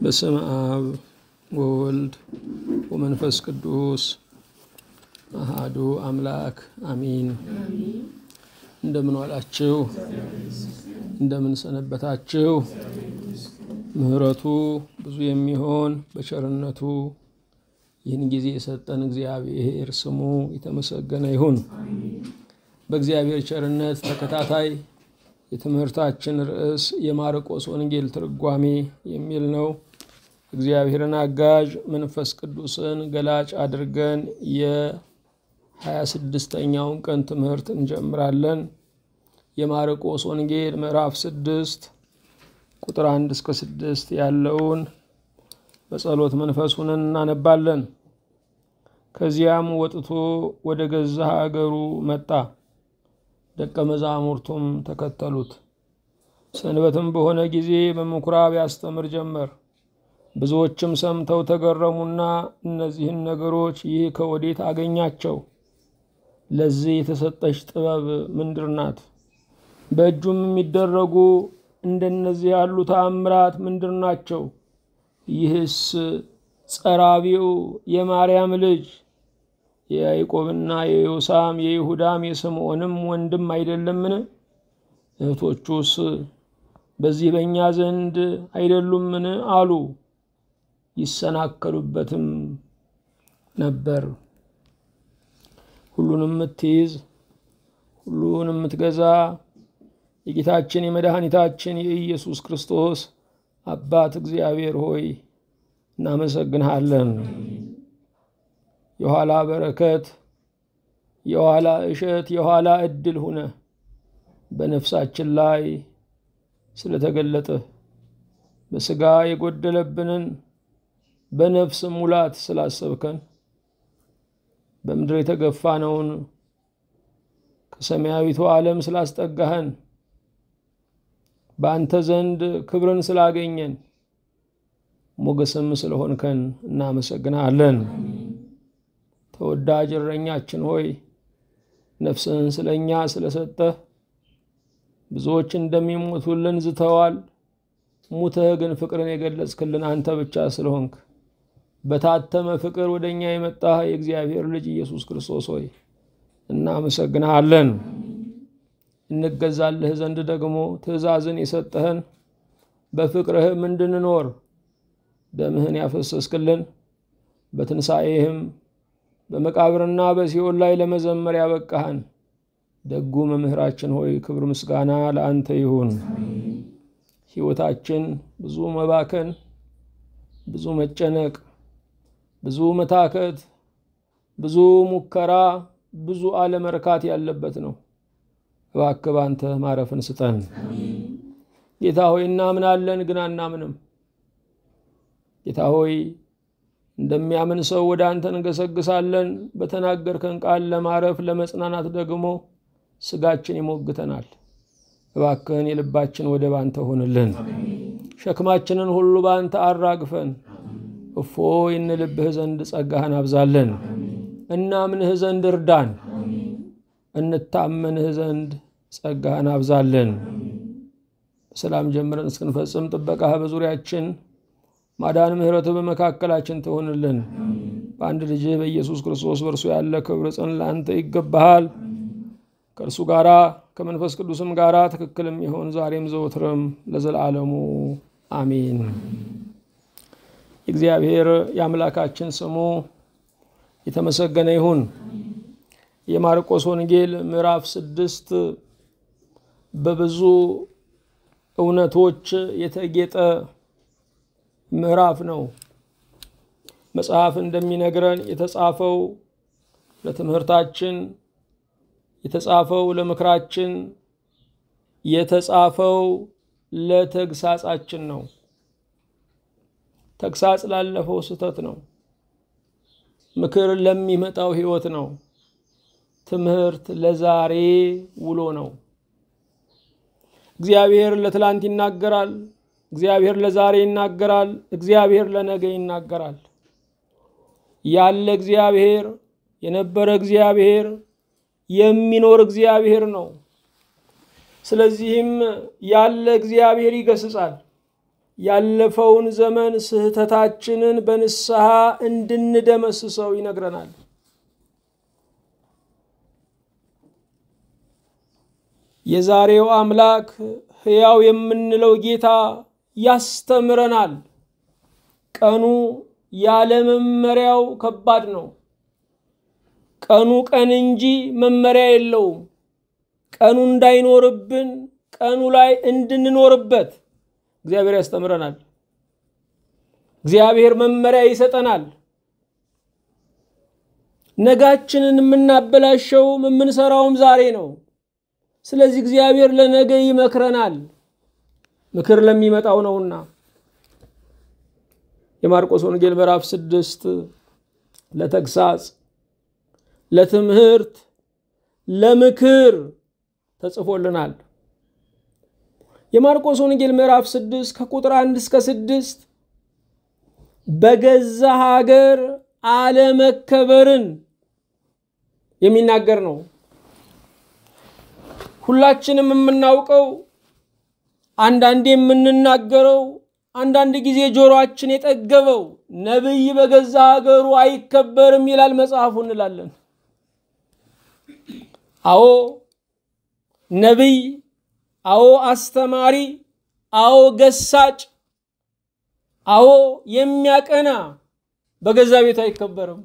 በስም አብ ወወልድ ወመንፈስ ቅዱስ አሃዱ አምላክ አሚን። እንደምን ዋላችሁ? እንደምን ሰነበታችሁ? ምሕረቱ ብዙ የሚሆን በቸርነቱ ይህን ጊዜ የሰጠን እግዚአብሔር ስሙ የተመሰገነ ይሁን። በእግዚአብሔር ቸርነት ተከታታይ የትምህርታችን ርዕስ የማርቆስ ወንጌል ትርጓሜ የሚል ነው። እግዚአብሔርን አጋዥ መንፈስ ቅዱስን ገላጭ አድርገን የሀያ ስድስተኛውን ቀን ትምህርት እንጀምራለን። የማርቆስ ወንጌል ምዕራፍ ስድስት ቁጥር አንድ እስከ ስድስት ያለውን በጸሎት መንፈሱን እናነባለን። ከዚያም ወጥቶ ወደ ገዛ ሀገሩ መጣ፣ ደቀ መዛሙርቱም ተከተሉት። ሰንበትም በሆነ ጊዜ በምኩራብ ያስተምር ጀመር። ብዙዎችም ሰምተው ተገረሙና እነዚህን ነገሮች ይህ ከወዴት አገኛቸው? ለዚህ የተሰጠች ጥበብ ምንድር ናት? በእጁም የሚደረጉ እንደነዚህ ያሉ ተአምራት ምንድር ናቸው? ይህስ ጸራቢው የማርያም ልጅ የያዕቆብና የዮሳም የይሁዳም የስምዖንም ወንድም አይደለምን? እህቶቹስ በዚህ በእኛ ዘንድ አይደሉምን? አሉ። ይሰናከሉበትም ነበር። ሁሉንም የምትይዝ ሁሉን የምትገዛ የጌታችን የመድኃኒታችን የኢየሱስ ክርስቶስ አባት እግዚአብሔር ሆይ እናመሰግንሃለን። የኋላ በረከት፣ የኋላ እሸት፣ የኋላ እድል ሁነ በነፍሳችን ላይ ስለተገለጠ በስጋ የጎደለብንን በነፍስ ሙላት ስላሰብከን በምድር የተገፋነውን ከሰማያዊቱ ዓለም ስላስጠጋህን በአንተ ዘንድ ክብርን ስላገኘን ሞገስም ስለሆንከን እናመሰግናለን። ተወዳጅ እረኛችን ሆይ ነፍስህን ስለ እኛ ስለሰጠህ ብዙዎች እንደሚሞቱልን ዝተዋል። ሙተህ ግን ፍቅርን የገለጽክልን አንተ ብቻ ስለሆንክ በታተመ ፍቅር ወደ እኛ የመጣህ የእግዚአብሔር ልጅ ኢየሱስ ክርስቶስ ሆይ እናመሰግናለን። እንገዛልህ ዘንድ ደግሞ ትእዛዝን የሰጠህን በፍቅርህም እንድንኖር ደምህን ያፈሰስክልን በትንሣኤህም በመቃብርና በሲኦል ላይ ለመዘመር ያበቃህን ደጉ መምህራችን ሆይ ክብር ምስጋና ለአንተ ይሁን። ሕይወታችን ብዙ መባከን፣ ብዙ መጨነቅ፣ ብዙ መታከት፣ ብዙ ሙከራ፣ ብዙ አለመርካት ያለበት ነው። እባክህ ባንተ ማረፍን ስጠን ጌታ ሆይ። እናምናለን ግን አናምንም። ጌታ ሆይ እንደሚያምን ሰው ወደ አንተ እንገሰግሳለን። በተናገርከን ቃል ለማረፍ ለመጽናናት ደግሞ ስጋችን ይሞግተናል። እባክህን የልባችን ወደ ባንተ ሆንልን። ሸክማችንን ሁሉ ባንተ አራግፈን እፎይ እንልብህ ዘንድ ጸጋህን አብዛለን። እናምንህ ዘንድ እርዳን። እንታመንህ ዘንድ ጸጋህን አብዛለን። በሰላም ጀምረን እስክንፈጽም ጥበቃህ በዙሪያችን ማዳን ምሕረትህ በመካከላችን ትሆንልን። በአንድ ልጅህ በኢየሱስ ክርስቶስ በእርሱ ያለ ክብር ጽን ለአንተ ይገባሃል። ከእርሱ ጋራ ከመንፈስ ቅዱስም ጋራ ትክክልም ይሆን ዛሬም ዘወትርም ለዘላለሙ አሚን። የእግዚአብሔር የአምላካችን ስሙ የተመሰገነ ይሁን። የማርቆስ ወንጌል ምዕራፍ ስድስት በብዙ እውነቶች የተጌጠ ምዕራፍ ነው። መጽሐፍ እንደሚነግረን የተጻፈው ለትምህርታችን፣ የተጻፈው ለምክራችን፣ የተጻፈው ለተግሳጻችን ነው። ተግሳጽ ላለፈው ስህተት ነው። ምክር ለሚመጣው ሕይወት ነው። ትምህርት ለዛሬ ውሎ ነው። እግዚአብሔር ለትላንት ይናገራል። እግዚአብሔር ለዛሬ ይናገራል። እግዚአብሔር ለነገ ይናገራል። ያለ እግዚአብሔር የነበረ እግዚአብሔር የሚኖር እግዚአብሔር ነው። ስለዚህም ያለ እግዚአብሔር ይገስጻል፣ ያለፈውን ዘመን ስህተታችንን በንስሐ እንድንደመስሰው ይነግረናል። የዛሬው አምላክ ሕያው የምንለው ጌታ ያስተምረናል። ቀኑ ያለ መመሪያው ከባድ ነው። ቀኑ ቀን እንጂ መመሪያ የለውም። ቀኑ እንዳይኖርብን ቀኑ ላይ እንድንኖርበት እግዚአብሔር ያስተምረናል። እግዚአብሔር መመሪያ ይሰጠናል። ነጋችንን የምናበላሸውም የምንሰራውም ዛሬ ነው። ስለዚህ እግዚአብሔር ለነገ ይመክረናል፣ ምክር ለሚመጣው ነውና። የማርቆስ ወንጌል ምዕራፍ ስድስት ለተግሳጽ፣ ለትምህርት፣ ለምክር ተጽፎልናል። የማርቆስ ወንጌል ምዕራፍ ስድስት ከቁጥር አንድ እስከ ስድስት በገዛ ሀገር አለመከበርን የሚናገር ነው። ሁላችንም የምናውቀው አንዳንድ የምንናገረው አንዳንድ ጊዜ ጆሮአችን የጠገበው ነቢይ በገዛ ሀገሩ አይከበርም ይላል መጽሐፉ እንላለን። አዎ ነቢይ፣ አዎ አስተማሪ፣ አዎ ገሳጭ፣ አዎ የሚያቀና በገዛ ቤቱ አይከበርም።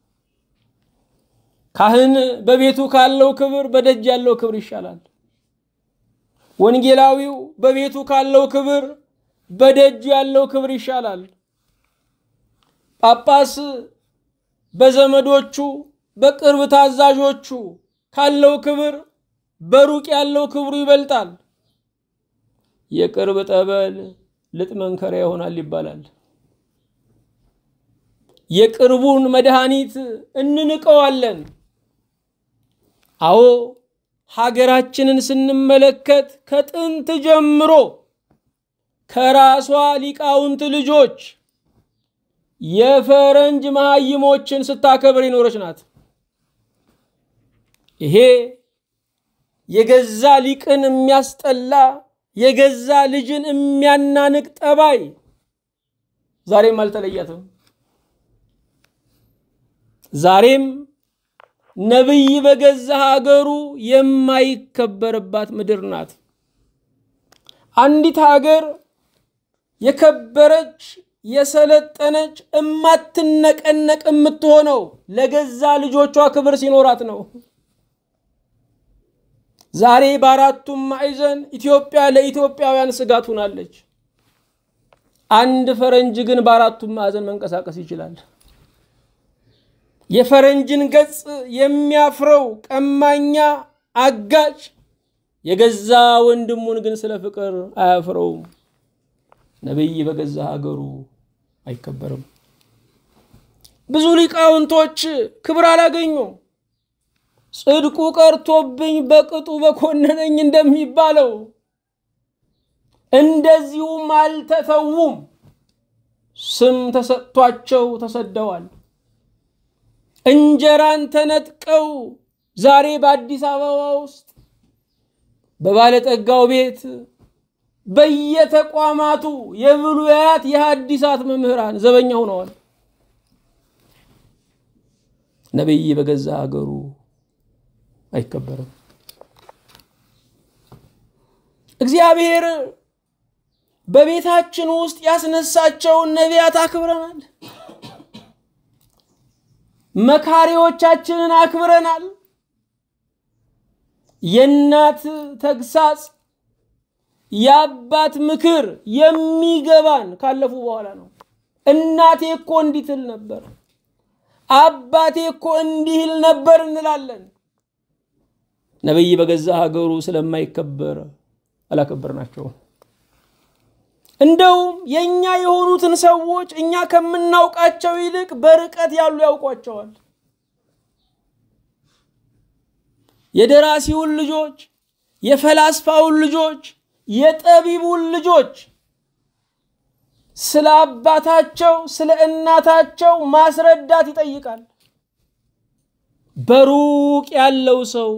ካህን በቤቱ ካለው ክብር በደጅ ያለው ክብር ይሻላል። ወንጌላዊው በቤቱ ካለው ክብር በደጅ ያለው ክብር ይሻላል። ጳጳስ በዘመዶቹ በቅርብ ታዛዦቹ ካለው ክብር በሩቅ ያለው ክብሩ ይበልጣል። የቅርብ ጠበል ልጥ መንከሪያ ይሆናል ይባላል። የቅርቡን መድኃኒት እንንቀዋለን። አዎ ሀገራችንን ስንመለከት ከጥንት ጀምሮ ከራሷ ሊቃውንት ልጆች የፈረንጅ መሀይሞችን ስታከብር የኖረች ናት። ይሄ የገዛ ሊቅን የሚያስጠላ የገዛ ልጅን የሚያናንቅ ጠባይ ዛሬም አልተለያትም። ዛሬም ነቢይ በገዛ ሀገሩ የማይከበርባት ምድር ናት። አንዲት ሀገር የከበረች የሰለጠነች እማትነቀነቅ የምትሆነው ለገዛ ልጆቿ ክብር ሲኖራት ነው። ዛሬ በአራቱም ማዕዘን ኢትዮጵያ ለኢትዮጵያውያን ስጋት ሆናለች። አንድ ፈረንጅ ግን በአራቱም ማዕዘን መንቀሳቀስ ይችላል። የፈረንጅን ገጽ የሚያፍረው ቀማኛ አጋጭ የገዛ ወንድሙን ግን ስለ ፍቅር አያፍረውም። ነቢይ በገዛ ሀገሩ አይከበርም። ብዙ ሊቃውንቶች ክብር አላገኙም። ጽድቁ ቀርቶብኝ በቅጡ በኮነነኝ እንደሚባለው እንደዚሁም አልተተዉም። ስም ተሰጥቷቸው ተሰደዋል። እንጀራን ተነጥቀው ዛሬ በአዲስ አበባ ውስጥ በባለጠጋው ቤት በየተቋማቱ የብሉያት የሐዲሳት መምህራን ዘበኛ ሆነዋል። ነቢይ በገዛ ሀገሩ አይከበርም። እግዚአብሔር በቤታችን ውስጥ ያስነሳቸውን ነቢያት አክብረናል። መካሪዎቻችንን አክብረናል። የእናት ተግሳጽ የአባት ምክር የሚገባን ካለፉ በኋላ ነው። እናቴ እኮ እንዲህ ትል ነበር፣ አባቴ እኮ እንዲህ ይል ነበር እንላለን። ነቢይ በገዛ ሀገሩ ስለማይከበር አላከበርናቸውም። እንደውም የእኛ የሆኑትን ሰዎች እኛ ከምናውቃቸው ይልቅ በርቀት ያሉ ያውቋቸዋል። የደራሲውን ልጆች፣ የፈላስፋውን ልጆች፣ የጠቢቡን ልጆች ስለ አባታቸው ስለ እናታቸው ማስረዳት ይጠይቃል። በሩቅ ያለው ሰው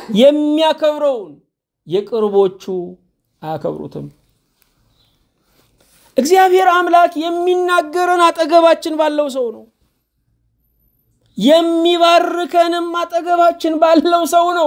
የሚያከብረውን የቅርቦቹ አያከብሩትም። እግዚአብሔር አምላክ የሚናገረን አጠገባችን ባለው ሰው ነው። የሚባርከንም አጠገባችን ባለው ሰው ነው።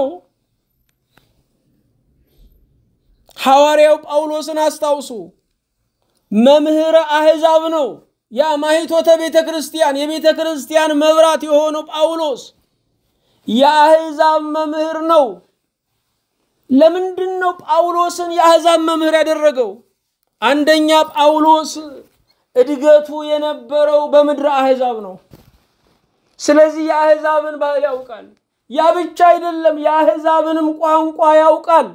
ሐዋርያው ጳውሎስን አስታውሱ። መምህረ አሕዛብ ነው። ያ ማኅቶተ ቤተ ክርስቲያን የቤተ ክርስቲያን መብራት የሆነው ጳውሎስ የአሕዛብ መምህር ነው። ለምንድን ነው ጳውሎስን የአሕዛብ መምህር ያደረገው? አንደኛ ጳውሎስ እድገቱ የነበረው በምድረ አሕዛብ ነው። ስለዚህ የአሕዛብን ባህል ያውቃል። ያ ብቻ አይደለም፣ የአሕዛብንም ቋንቋ ያውቃል።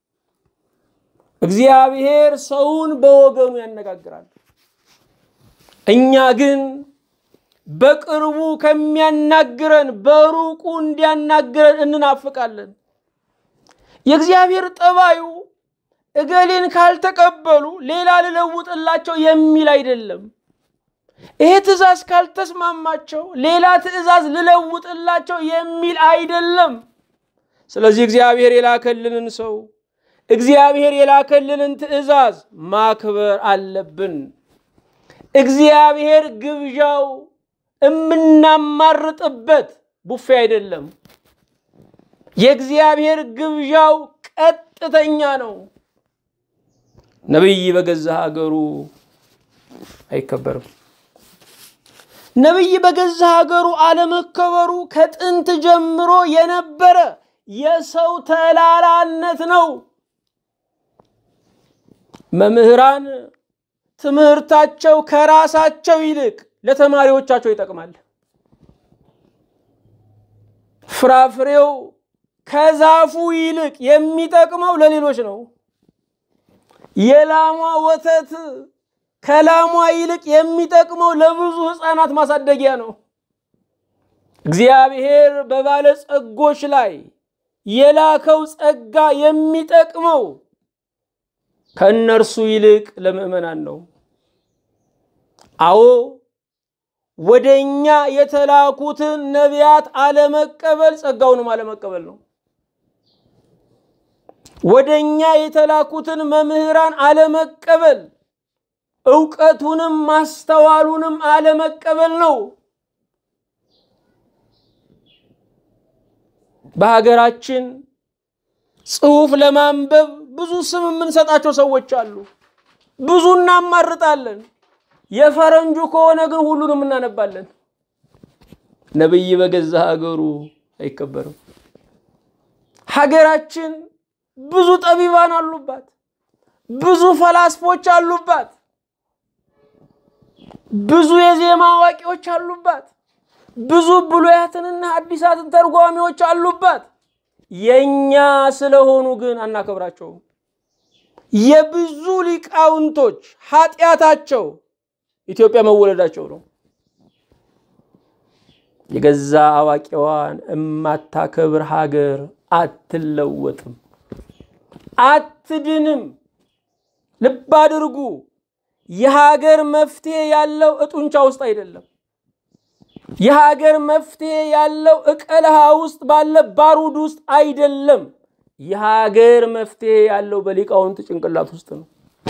እግዚአብሔር ሰውን በወገኑ ያነጋግራል። እኛ ግን በቅርቡ ከሚያናግረን በሩቁ እንዲያናግረን እንናፍቃለን። የእግዚአብሔር ጠባዩ እገሌን ካልተቀበሉ ሌላ ልለውጥላቸው የሚል አይደለም። ይሄ ትእዛዝ ካልተስማማቸው ሌላ ትእዛዝ ልለውጥላቸው የሚል አይደለም። ስለዚህ እግዚአብሔር የላከልንን ሰው እግዚአብሔር የላከልንን ትእዛዝ ማክበር አለብን። እግዚአብሔር ግብዣው የምናማርጥበት ቡፌ አይደለም። የእግዚአብሔር ግብዣው ቀጥተኛ ነው። ነቢይ በገዛ ሀገሩ አይከበርም። ነቢይ በገዛ ሀገሩ አለመከበሩ ከጥንት ጀምሮ የነበረ የሰው ተላላነት ነው። መምህራን ትምህርታቸው ከራሳቸው ይልቅ ለተማሪዎቻቸው ይጠቅማል። ፍራፍሬው ከዛፉ ይልቅ የሚጠቅመው ለሌሎች ነው። የላሟ ወተት ከላሟ ይልቅ የሚጠቅመው ለብዙ ሕፃናት ማሳደጊያ ነው። እግዚአብሔር በባለጸጎች ላይ የላከው ጸጋ የሚጠቅመው ከእነርሱ ይልቅ ለምዕመናን ነው። አዎ ወደ እኛ የተላኩትን ነቢያት አለመቀበል ጸጋውንም አለመቀበል ነው። ወደ እኛ የተላኩትን መምህራን አለመቀበል እውቀቱንም ማስተዋሉንም አለመቀበል ነው። በሀገራችን ጽሑፍ ለማንበብ ብዙ ስም የምንሰጣቸው ሰዎች አሉ። ብዙ እናማርጣለን። የፈረንጁ ከሆነ ግን ሁሉንም እናነባለን። ነቢይ በገዛ ሀገሩ አይከበርም። ሀገራችን ብዙ ጠቢባን አሉባት። ብዙ ፈላስፎች አሉባት። ብዙ የዜማ አዋቂዎች አሉባት። ብዙ ብሉያትንና አዲሳትን ተርጓሚዎች አሉባት። የእኛ ስለሆኑ ግን አናከብራቸውም። የብዙ ሊቃውንቶች ኃጢአታቸው ኢትዮጵያ መወለዳቸው ነው። የገዛ አዋቂዋን እማታከብር ሀገር አትለወጥም፣ አትድንም። ልብ አድርጉ። የሀገር መፍትሄ ያለው እጡንቻ ውስጥ አይደለም። የሀገር መፍትሄ ያለው እቀልሃ ውስጥ ባለ ባሩድ ውስጥ አይደለም። የሀገር መፍትሄ ያለው በሊቃውንት ጭንቅላት ውስጥ ነው።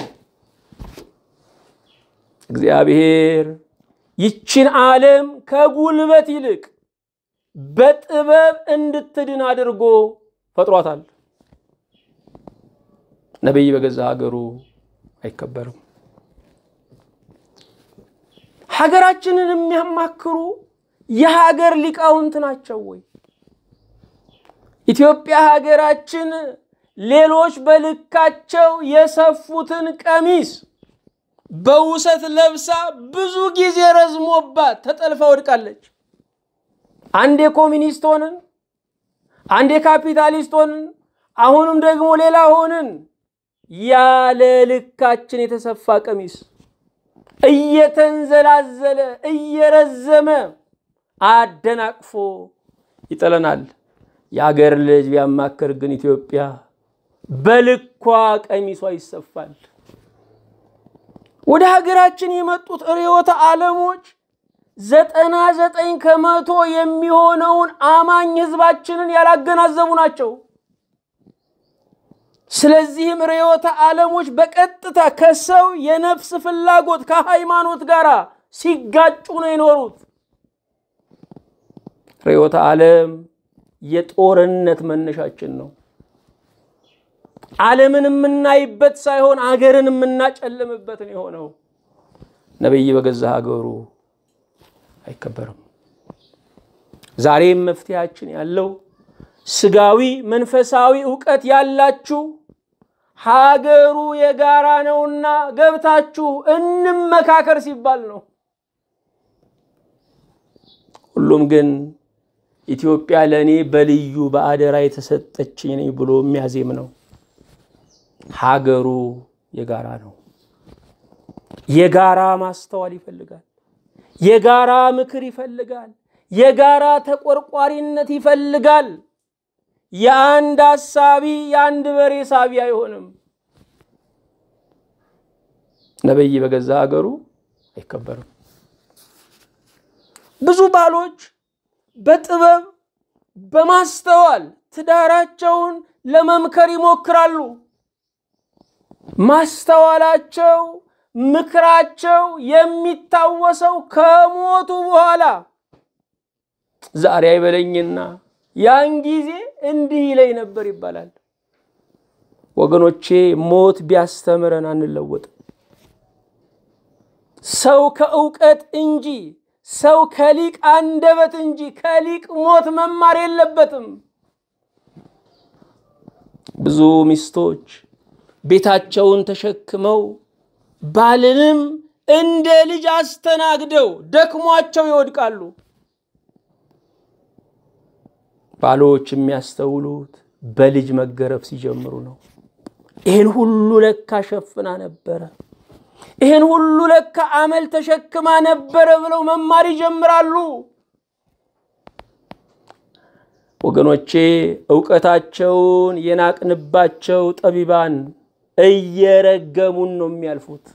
እግዚአብሔር ይችን ዓለም ከጉልበት ይልቅ በጥበብ እንድትድን አድርጎ ፈጥሯታል። ነቢይ በገዛ ሀገሩ አይከበርም። ሀገራችንን የሚያማክሩ የሀገር ሊቃውንት ናቸው ወይ? ኢትዮጵያ ሀገራችን ሌሎች በልካቸው የሰፉትን ቀሚስ በውሰት ለብሳ ብዙ ጊዜ ረዝሞባት ተጠልፋ ወድቃለች። አንዴ ኮሚኒስት ሆንን፣ አንዴ ካፒታሊስት ሆንን፣ አሁንም ደግሞ ሌላ ሆንን። ያለ ልካችን የተሰፋ ቀሚስ እየተንዘላዘለ እየረዘመ አደናቅፎ ይጥለናል። የአገር ልጅ ቢያማክር ግን ኢትዮጵያ በልኳ ቀሚሷ ይሰፋል። ወደ ሀገራችን የመጡት ርዕዮተ ዓለሞች ዘጠና ዘጠኝ ከመቶ የሚሆነውን አማኝ ሕዝባችንን ያላገናዘቡ ናቸው። ስለዚህም ርዕዮተ ዓለሞች በቀጥታ ከሰው የነፍስ ፍላጎት ከሃይማኖት ጋር ሲጋጩ ነው የኖሩት። ርዕዮተ ዓለም የጦርነት መነሻችን ነው። ዓለምን የምናይበት ሳይሆን አገርን የምናጨልምበት ነው የሆነው። ነቢይ በገዛ ሀገሩ አይከበርም። ዛሬም መፍትሄያችን ያለው ስጋዊ መንፈሳዊ እውቀት ያላችሁ ሀገሩ የጋራ ነውና ገብታችሁ እንመካከር ሲባል ነው። ሁሉም ግን ኢትዮጵያ ለእኔ በልዩ በአደራ የተሰጠችኝ ነኝ ብሎ የሚያዜም ነው። ሀገሩ የጋራ ነው። የጋራ ማስተዋል ይፈልጋል። የጋራ ምክር ይፈልጋል። የጋራ ተቆርቋሪነት ይፈልጋል። የአንድ አሳቢ የአንድ በሬ ሳቢ አይሆንም። ነቢይ በገዛ ሀገሩ አይከበርም። ብዙ ባሎች በጥበብ በማስተዋል ትዳራቸውን ለመምከር ይሞክራሉ። ማስተዋላቸው፣ ምክራቸው የሚታወሰው ከሞቱ በኋላ ዛሬ አይበለኝና ያን ጊዜ እንዲህ ይለኝ ነበር ይባላል። ወገኖቼ ሞት ቢያስተምረን አንለወጥም። ሰው ከእውቀት እንጂ ሰው ከሊቅ አንደበት እንጂ ከሊቅ ሞት መማር የለበትም። ብዙ ሚስቶች ቤታቸውን ተሸክመው ባልንም እንደ ልጅ አስተናግደው ደክሟቸው ይወድቃሉ። ባሎች የሚያስተውሉት በልጅ መገረፍ ሲጀምሩ ነው። ይህን ሁሉ ለካ ሸፍና ነበረ፣ ይህን ሁሉ ለካ አመል ተሸክማ ነበረ ብለው መማር ይጀምራሉ። ወገኖቼ እውቀታቸውን የናቅንባቸው ጠቢባን እየረገሙን ነው የሚያልፉት።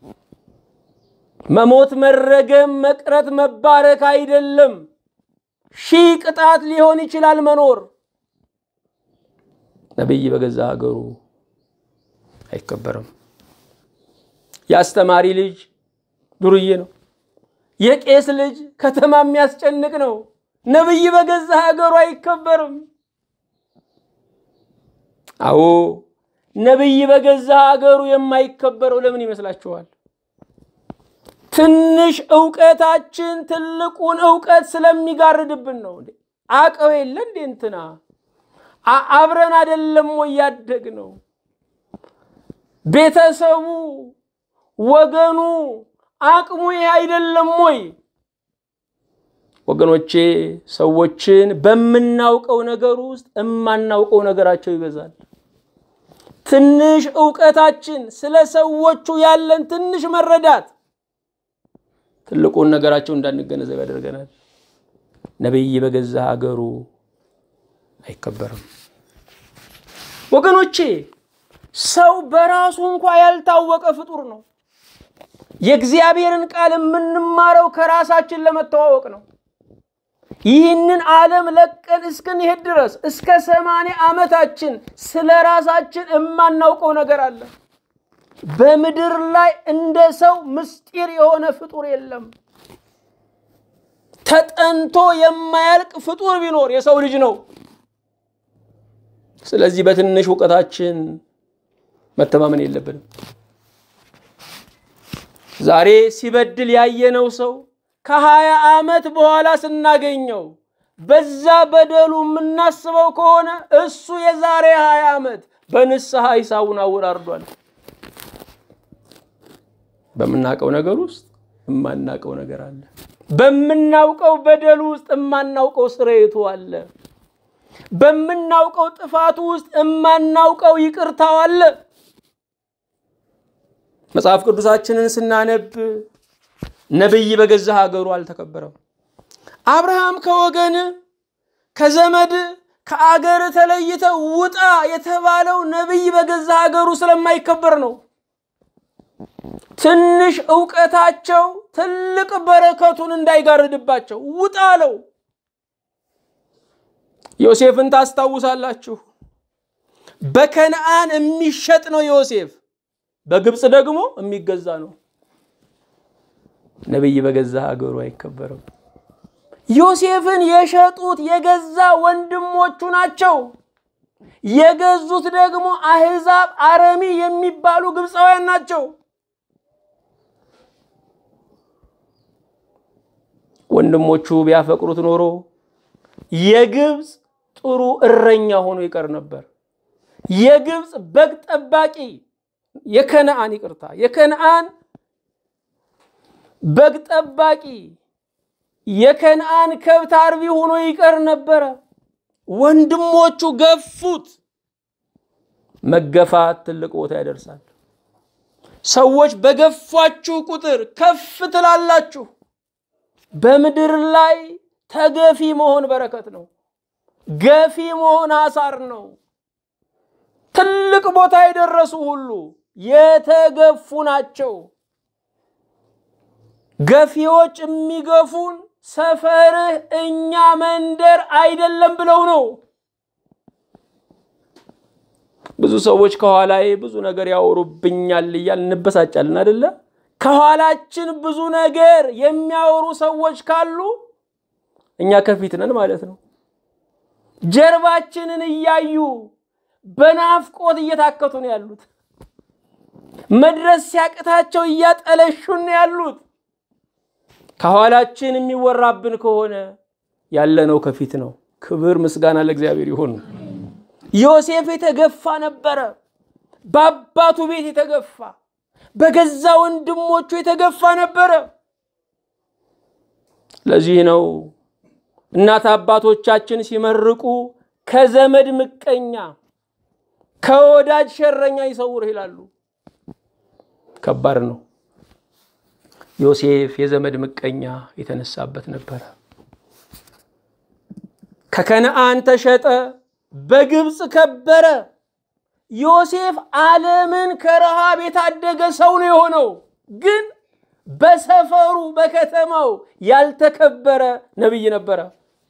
መሞት፣ መረገም፣ መቅረት፣ መባረክ አይደለም። ሺህ ቅጣት ሊሆን ይችላል መኖር። ነቢይ በገዛ ሀገሩ አይከበርም። የአስተማሪ ልጅ ዱርዬ ነው። የቄስ ልጅ ከተማ የሚያስጨንቅ ነው። ነቢይ በገዛ ሀገሩ አይከበርም። አዎ ነቢይ በገዛ ሀገሩ የማይከበረው ለምን ይመስላችኋል? ትንሽ እውቀታችን ትልቁን እውቀት ስለሚጋርድብን ነው። አቀው የለ እንዴ እንትና አብረን አደለም ወይ ያደግ ነው ቤተሰቡ ወገኑ አቅሙ ይሄ አይደለም ወይ? ወገኖቼ ሰዎችን በምናውቀው ነገር ውስጥ የማናውቀው ነገራቸው ይበዛል። ትንሽ እውቀታችን ስለ ሰዎቹ ያለን ትንሽ መረዳት ትልቁን ነገራቸው እንዳንገነዘብ ያደርገናል። ነቢይ በገዛ ሀገሩ አይከበርም። ወገኖቼ ሰው በራሱ እንኳ ያልታወቀ ፍጡር ነው። የእግዚአብሔርን ቃል የምንማረው ከራሳችን ለመተዋወቅ ነው። ይህንን ዓለም ለቀን እስክንሄድ ድረስ እስከ ሰማንያ ዓመታችን ስለ ራሳችን የማናውቀው ነገር አለ። በምድር ላይ እንደ ሰው ምስጢር የሆነ ፍጡር የለም። ተጠንቶ የማያልቅ ፍጡር ቢኖር የሰው ልጅ ነው። ስለዚህ በትንሽ እውቀታችን መተማመን የለብንም። ዛሬ ሲበድል ያየነው ሰው ከሀያ ዓመት በኋላ ስናገኘው በዛ በደሉ የምናስበው ከሆነ እሱ የዛሬ ሀያ ዓመት በንስሐ ሂሳቡን አወራርዷል። በምናውቀው ነገር ውስጥ የማናውቀው ነገር አለ። በምናውቀው በደሉ ውስጥ የማናውቀው ስርየቱ አለ። በምናውቀው ጥፋቱ ውስጥ የማናውቀው ይቅርታው አለ። መጽሐፍ ቅዱሳችንን ስናነብ ነቢይ በገዛ ሀገሩ አልተከበረም። አብርሃም ከወገን ከዘመድ ከአገር ተለይተ ውጣ የተባለው ነቢይ በገዛ ሀገሩ ስለማይከበር ነው። ትንሽ እውቀታቸው ትልቅ በረከቱን እንዳይጋርድባቸው ውጣ አለው። ዮሴፍን ታስታውሳላችሁ። በከነአን የሚሸጥ ነው ዮሴፍ፣ በግብፅ ደግሞ የሚገዛ ነው። ነቢይ በገዛ ሀገሩ አይከበርም። ዮሴፍን የሸጡት የገዛ ወንድሞቹ ናቸው። የገዙት ደግሞ አሕዛብ አረሚ የሚባሉ ግብፃውያን ናቸው። ወንድሞቹ ቢያፈቅሩት ኖሮ የግብፅ ጥሩ እረኛ ሆኖ ይቀር ነበር። የግብፅ በግ ጠባቂ የከነአን ይቅርታ፣ የከነአን በግ ጠባቂ የከነአን ከብት አርቢ ሆኖ ይቀር ነበረ። ወንድሞቹ ገፉት። መገፋት ትልቅ ቦታ ያደርሳል። ሰዎች በገፋችሁ ቁጥር ከፍ ትላላችሁ። በምድር ላይ ተገፊ መሆን በረከት ነው። ገፊ መሆን አሳር ነው። ትልቅ ቦታ የደረሱ ሁሉ የተገፉ ናቸው። ገፊዎች የሚገፉን ሰፈርህ እኛ መንደር አይደለም ብለው ነው። ብዙ ሰዎች ከኋላዬ ብዙ ነገር ያወሩብኛል እያል እንበሳጫለን አደለ? ከኋላችን ብዙ ነገር የሚያወሩ ሰዎች ካሉ እኛ ከፊት ነን ማለት ነው። ጀርባችንን እያዩ በናፍቆት እየታከቱ ነው ያሉት። መድረስ ሲያቅታቸው እያጠለሹን ነው ያሉት። ከኋላችን የሚወራብን ከሆነ ያለነው ከፊት ነው። ክብር ምስጋና ለእግዚአብሔር ይሁን። ዮሴፍ የተገፋ ነበረ። በአባቱ ቤት የተገፋ፣ በገዛ ወንድሞቹ የተገፋ ነበረ። ለዚህ ነው እናት አባቶቻችን ሲመርቁ ከዘመድ ምቀኛ ከወዳጅ ሸረኛ ይሰውርህ ይላሉ። ከባድ ነው። ዮሴፍ የዘመድ ምቀኛ የተነሳበት ነበረ። ከከነአን ተሸጠ፣ በግብፅ ከበረ። ዮሴፍ ዓለምን ከረሃብ የታደገ ሰው ነው የሆነው። ግን በሰፈሩ በከተማው ያልተከበረ ነቢይ ነበረ።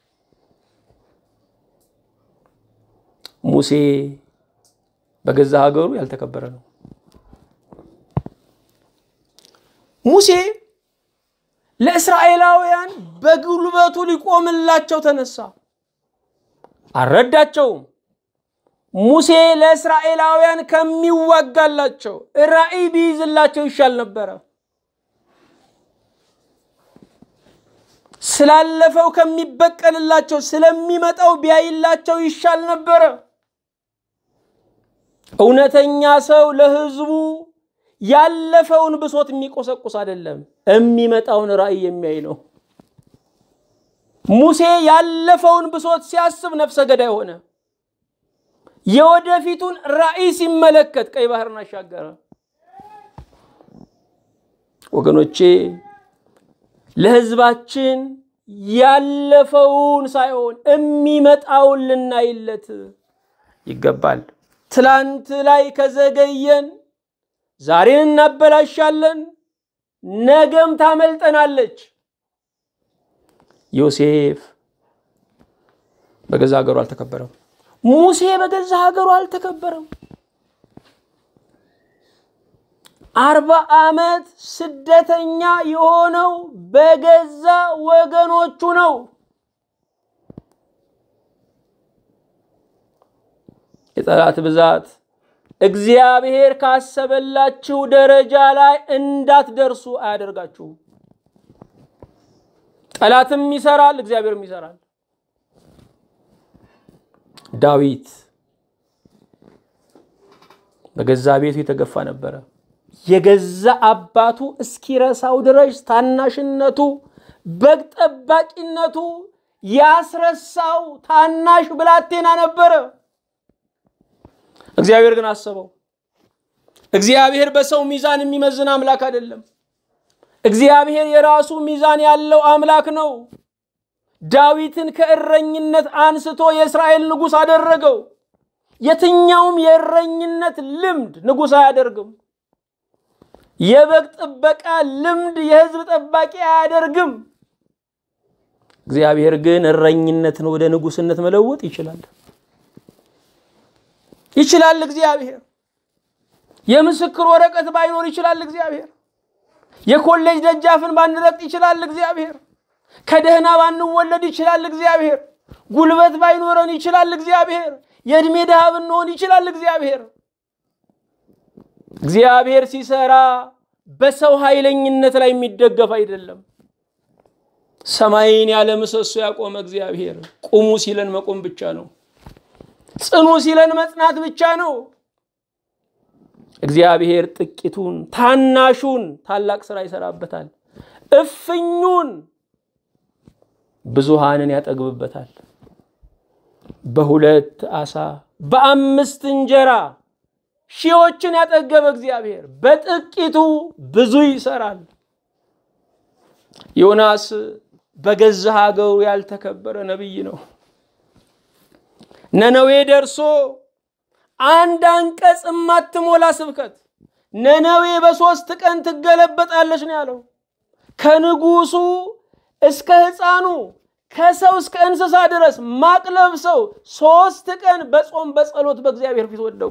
ሙሴ በገዛ ሀገሩ ያልተከበረ ነው። ሙሴ ለእስራኤላውያን በጉልበቱ ሊቆምላቸው ተነሳ። አልረዳቸውም። ሙሴ ለእስራኤላውያን ከሚዋጋላቸው ራእይ ቢይዝላቸው ይሻል ነበረ። ስላለፈው ከሚበቀልላቸው ስለሚመጣው ቢያይላቸው ይሻል ነበረ። እውነተኛ ሰው ለሕዝቡ ያለፈውን ብሶት የሚቆሰቁስ አይደለም፣ የሚመጣውን ራእይ የሚያይ ነው። ሙሴ ያለፈውን ብሶት ሲያስብ ነፍሰ ገዳይ ሆነ። የወደፊቱን ራእይ ሲመለከት ቀይ ባህርን አሻገረ። ወገኖቼ ለሕዝባችን ያለፈውን ሳይሆን የሚመጣውን ልናይለት ይገባል። ትላንት ላይ ከዘገየን ዛሬን እናበላሻለን፣ ነገም ታመልጠናለች። ዮሴፍ በገዛ ሀገሩ አልተከበረም። ሙሴ በገዛ ሀገሩ አልተከበረም። አርባ ዓመት ስደተኛ የሆነው በገዛ ወገኖቹ ነው። የጠላት ብዛት እግዚአብሔር ካሰበላችሁ ደረጃ ላይ እንዳትደርሱ አያደርጋችሁም። ጠላትም ይሰራል፣ እግዚአብሔርም ይሰራል። ዳዊት በገዛ ቤቱ የተገፋ ነበረ። የገዛ አባቱ እስኪረሳው ድረስ ታናሽነቱ፣ በግ ጠባቂነቱ ያስረሳው ታናሽ ብላቴና ነበረ። እግዚአብሔር ግን አሰበው። እግዚአብሔር በሰው ሚዛን የሚመዝን አምላክ አይደለም። እግዚአብሔር የራሱ ሚዛን ያለው አምላክ ነው። ዳዊትን ከእረኝነት አንስቶ የእስራኤል ንጉሥ አደረገው። የትኛውም የእረኝነት ልምድ ንጉሥ አያደርግም። የበግ ጥበቃ ልምድ የሕዝብ ጠባቂ አያደርግም። እግዚአብሔር ግን እረኝነትን ወደ ንጉሥነት መለወጥ ይችላል። ይችላል እግዚአብሔር። የምስክር ወረቀት ባይኖር ይችላል እግዚአብሔር። የኮሌጅ ደጃፍን ባንረግጥ ይችላል እግዚአብሔር። ከደህና ባንወለድ ይችላል እግዚአብሔር። ጉልበት ባይኖረን ይችላል እግዚአብሔር። የዕድሜ ድሃ ብንሆን ይችላል እግዚአብሔር። እግዚአብሔር ሲሰራ በሰው ኃይለኝነት ላይ የሚደገፍ አይደለም። ሰማይን ያለ ምሰሶ ያቆመ እግዚአብሔር ቁሙ ሲለን መቆም ብቻ ነው። ጽኑ ሲለን መጽናት ብቻ ነው። እግዚአብሔር ጥቂቱን ታናሹን ታላቅ ስራ ይሰራበታል። እፍኙን ብዙሃንን ያጠግብበታል። በሁለት ዓሣ በአምስት እንጀራ ሺዎችን ያጠገበ እግዚአብሔር በጥቂቱ ብዙ ይሰራል። ዮናስ በገዛ ሀገሩ ያልተከበረ ነቢይ ነው። ነነዌ ደርሶ አንድ አንቀጽ የማትሞላ ስብከት ነነዌ በሶስት ቀን ትገለበጣለች ነው ያለው። ከንጉሱ እስከ ሕፃኑ ከሰው እስከ እንስሳ ድረስ ማቅ ለብሰው ሶስት ቀን በጾም በጸሎት በእግዚአብሔር ፊት ወደቁ።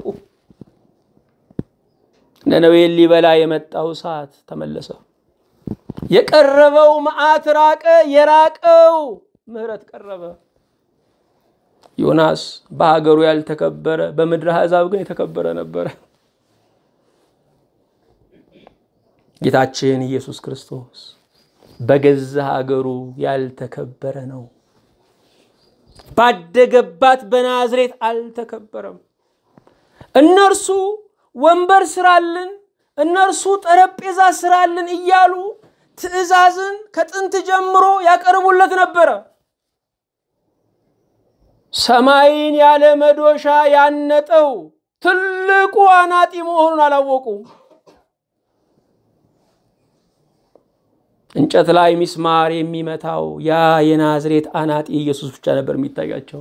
ነነዌን ሊበላ የመጣው እሳት ተመለሰ። የቀረበው መዓት ራቀ፣ የራቀው ምሕረት ቀረበ። ዮናስ በሀገሩ ያልተከበረ በምድረ አሕዛብ ግን የተከበረ ነበረ። ጌታችን ኢየሱስ ክርስቶስ በገዛ ሀገሩ ያልተከበረ ነው። ባደገባት በናዝሬት አልተከበረም። እነርሱ ወንበር ስራልን፣ እነርሱ ጠረጴዛ ስራልን እያሉ ትእዛዝን ከጥንት ጀምሮ ያቀርቡለት ነበረ። ሰማይን ያለ መዶሻ ያነጠው ትልቁ አናጢ መሆኑን አላወቁም። እንጨት ላይ ሚስማር የሚመታው ያ የናዝሬት አናጢ ኢየሱስ ብቻ ነበር የሚታያቸው።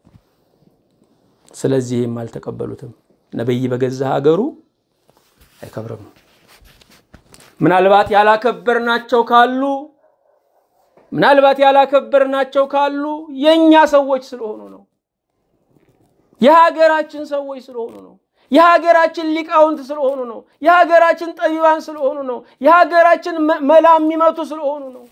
ስለዚህም አልተቀበሉትም። ነቢይ በገዛ ሀገሩ አይከብርም። ምናልባት ያላከበርናቸው ካሉ ምናልባት ያላከበርናቸው ካሉ የእኛ ሰዎች ስለሆኑ ነው። የሀገራችን ሰዎች ስለሆኑ ነው። የሀገራችን ሊቃውንት ስለሆኑ ነው። የሀገራችን ጠቢባን ስለሆኑ ነው። የሀገራችን መላ የሚመቱ ስለሆኑ ነው።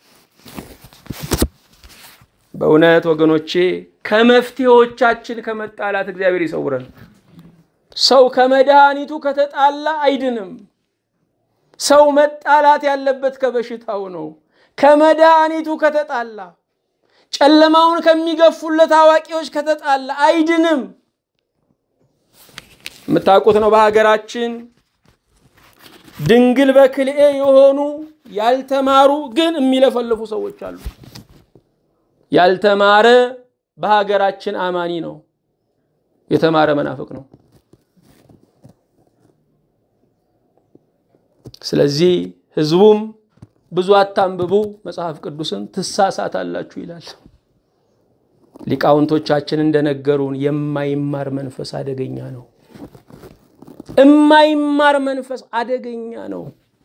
በእውነት ወገኖቼ ከመፍትሄዎቻችን ከመጣላት እግዚአብሔር ይሰውረን። ሰው ከመድኃኒቱ ከተጣላ አይድንም። ሰው መጣላት ያለበት ከበሽታው ነው። ከመድኃኒቱ ከተጣላ ጨለማውን ከሚገፉለት አዋቂዎች ከተጣላ አይድንም። የምታውቁት ነው። በሀገራችን ድንግል በክልኤ የሆኑ ያልተማሩ ግን የሚለፈልፉ ሰዎች አሉ። ያልተማረ በሀገራችን አማኒ ነው፣ የተማረ መናፍቅ ነው። ስለዚህ ህዝቡም ብዙ አታንብቡ መጽሐፍ ቅዱስን ትሳሳታላችሁ ይላል። ሊቃውንቶቻችን እንደነገሩን የማይማር መንፈስ አደገኛ ነው። የማይማር መንፈስ አደገኛ ነው።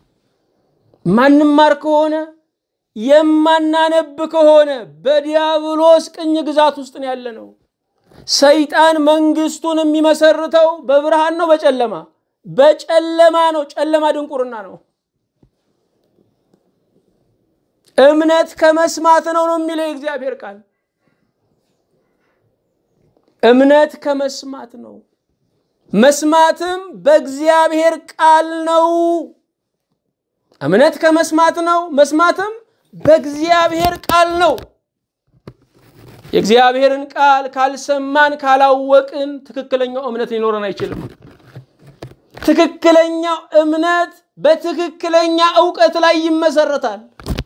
ማንማር ከሆነ የማናነብ ከሆነ በዲያብሎስ ቅኝ ግዛት ውስጥ ነው ያለ ነው። ሰይጣን መንግስቱን የሚመሰርተው በብርሃን ነው በጨለማ በጨለማ ነው። ጨለማ ድንቁርና ነው። እምነት ከመስማት ነው ነው የሚለው የእግዚአብሔር ቃል። እምነት ከመስማት ነው፣ መስማትም በእግዚአብሔር ቃል ነው። እምነት ከመስማት ነው፣ መስማትም በእግዚአብሔር ቃል ነው። የእግዚአብሔርን ቃል ካልሰማን ካላወቅን ትክክለኛው እምነት ሊኖረን አይችልም። ትክክለኛው እምነት በትክክለኛ እውቀት ላይ ይመሰረታል።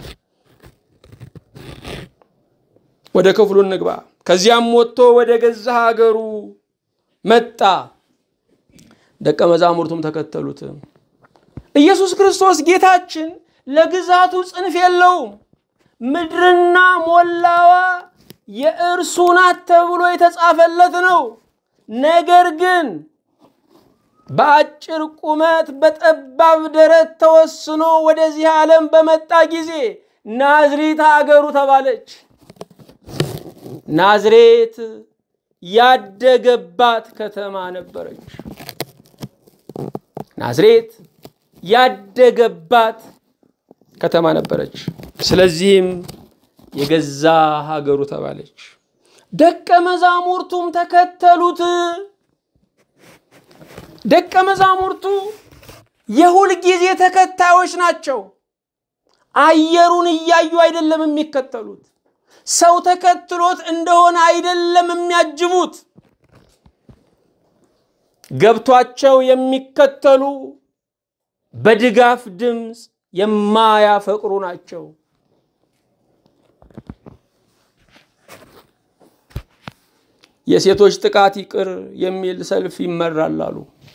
ወደ ክፍሉ እንግባ። ከዚያም ወጥቶ ወደ ገዛ ሀገሩ መጣ፣ ደቀ መዛሙርቱም ተከተሉት። ኢየሱስ ክርስቶስ ጌታችን ለግዛቱ ጽንፍ የለውም። ምድርና ሞላዋ የእርሱ ናት ተብሎ የተጻፈለት ነው። ነገር ግን በአጭር ቁመት በጠባብ ደረት ተወስኖ ወደዚህ ዓለም በመጣ ጊዜ ናዝሬት አገሩ ተባለች። ናዝሬት ያደገባት ከተማ ነበረች። ናዝሬት ያደገባት ከተማ ነበረች። ስለዚህም የገዛ ሀገሩ ተባለች። ደቀ መዛሙርቱም ተከተሉት። ደቀ መዛሙርቱ የሁል ጊዜ ተከታዮች ናቸው። አየሩን እያዩ አይደለም የሚከተሉት። ሰው ተከትሎት እንደሆነ አይደለም የሚያጅቡት። ገብቷቸው የሚከተሉ በድጋፍ ድምፅ የማያፈቅሩ ናቸው። የሴቶች ጥቃት ይቅር የሚል ሰልፍ ይመራል አሉ።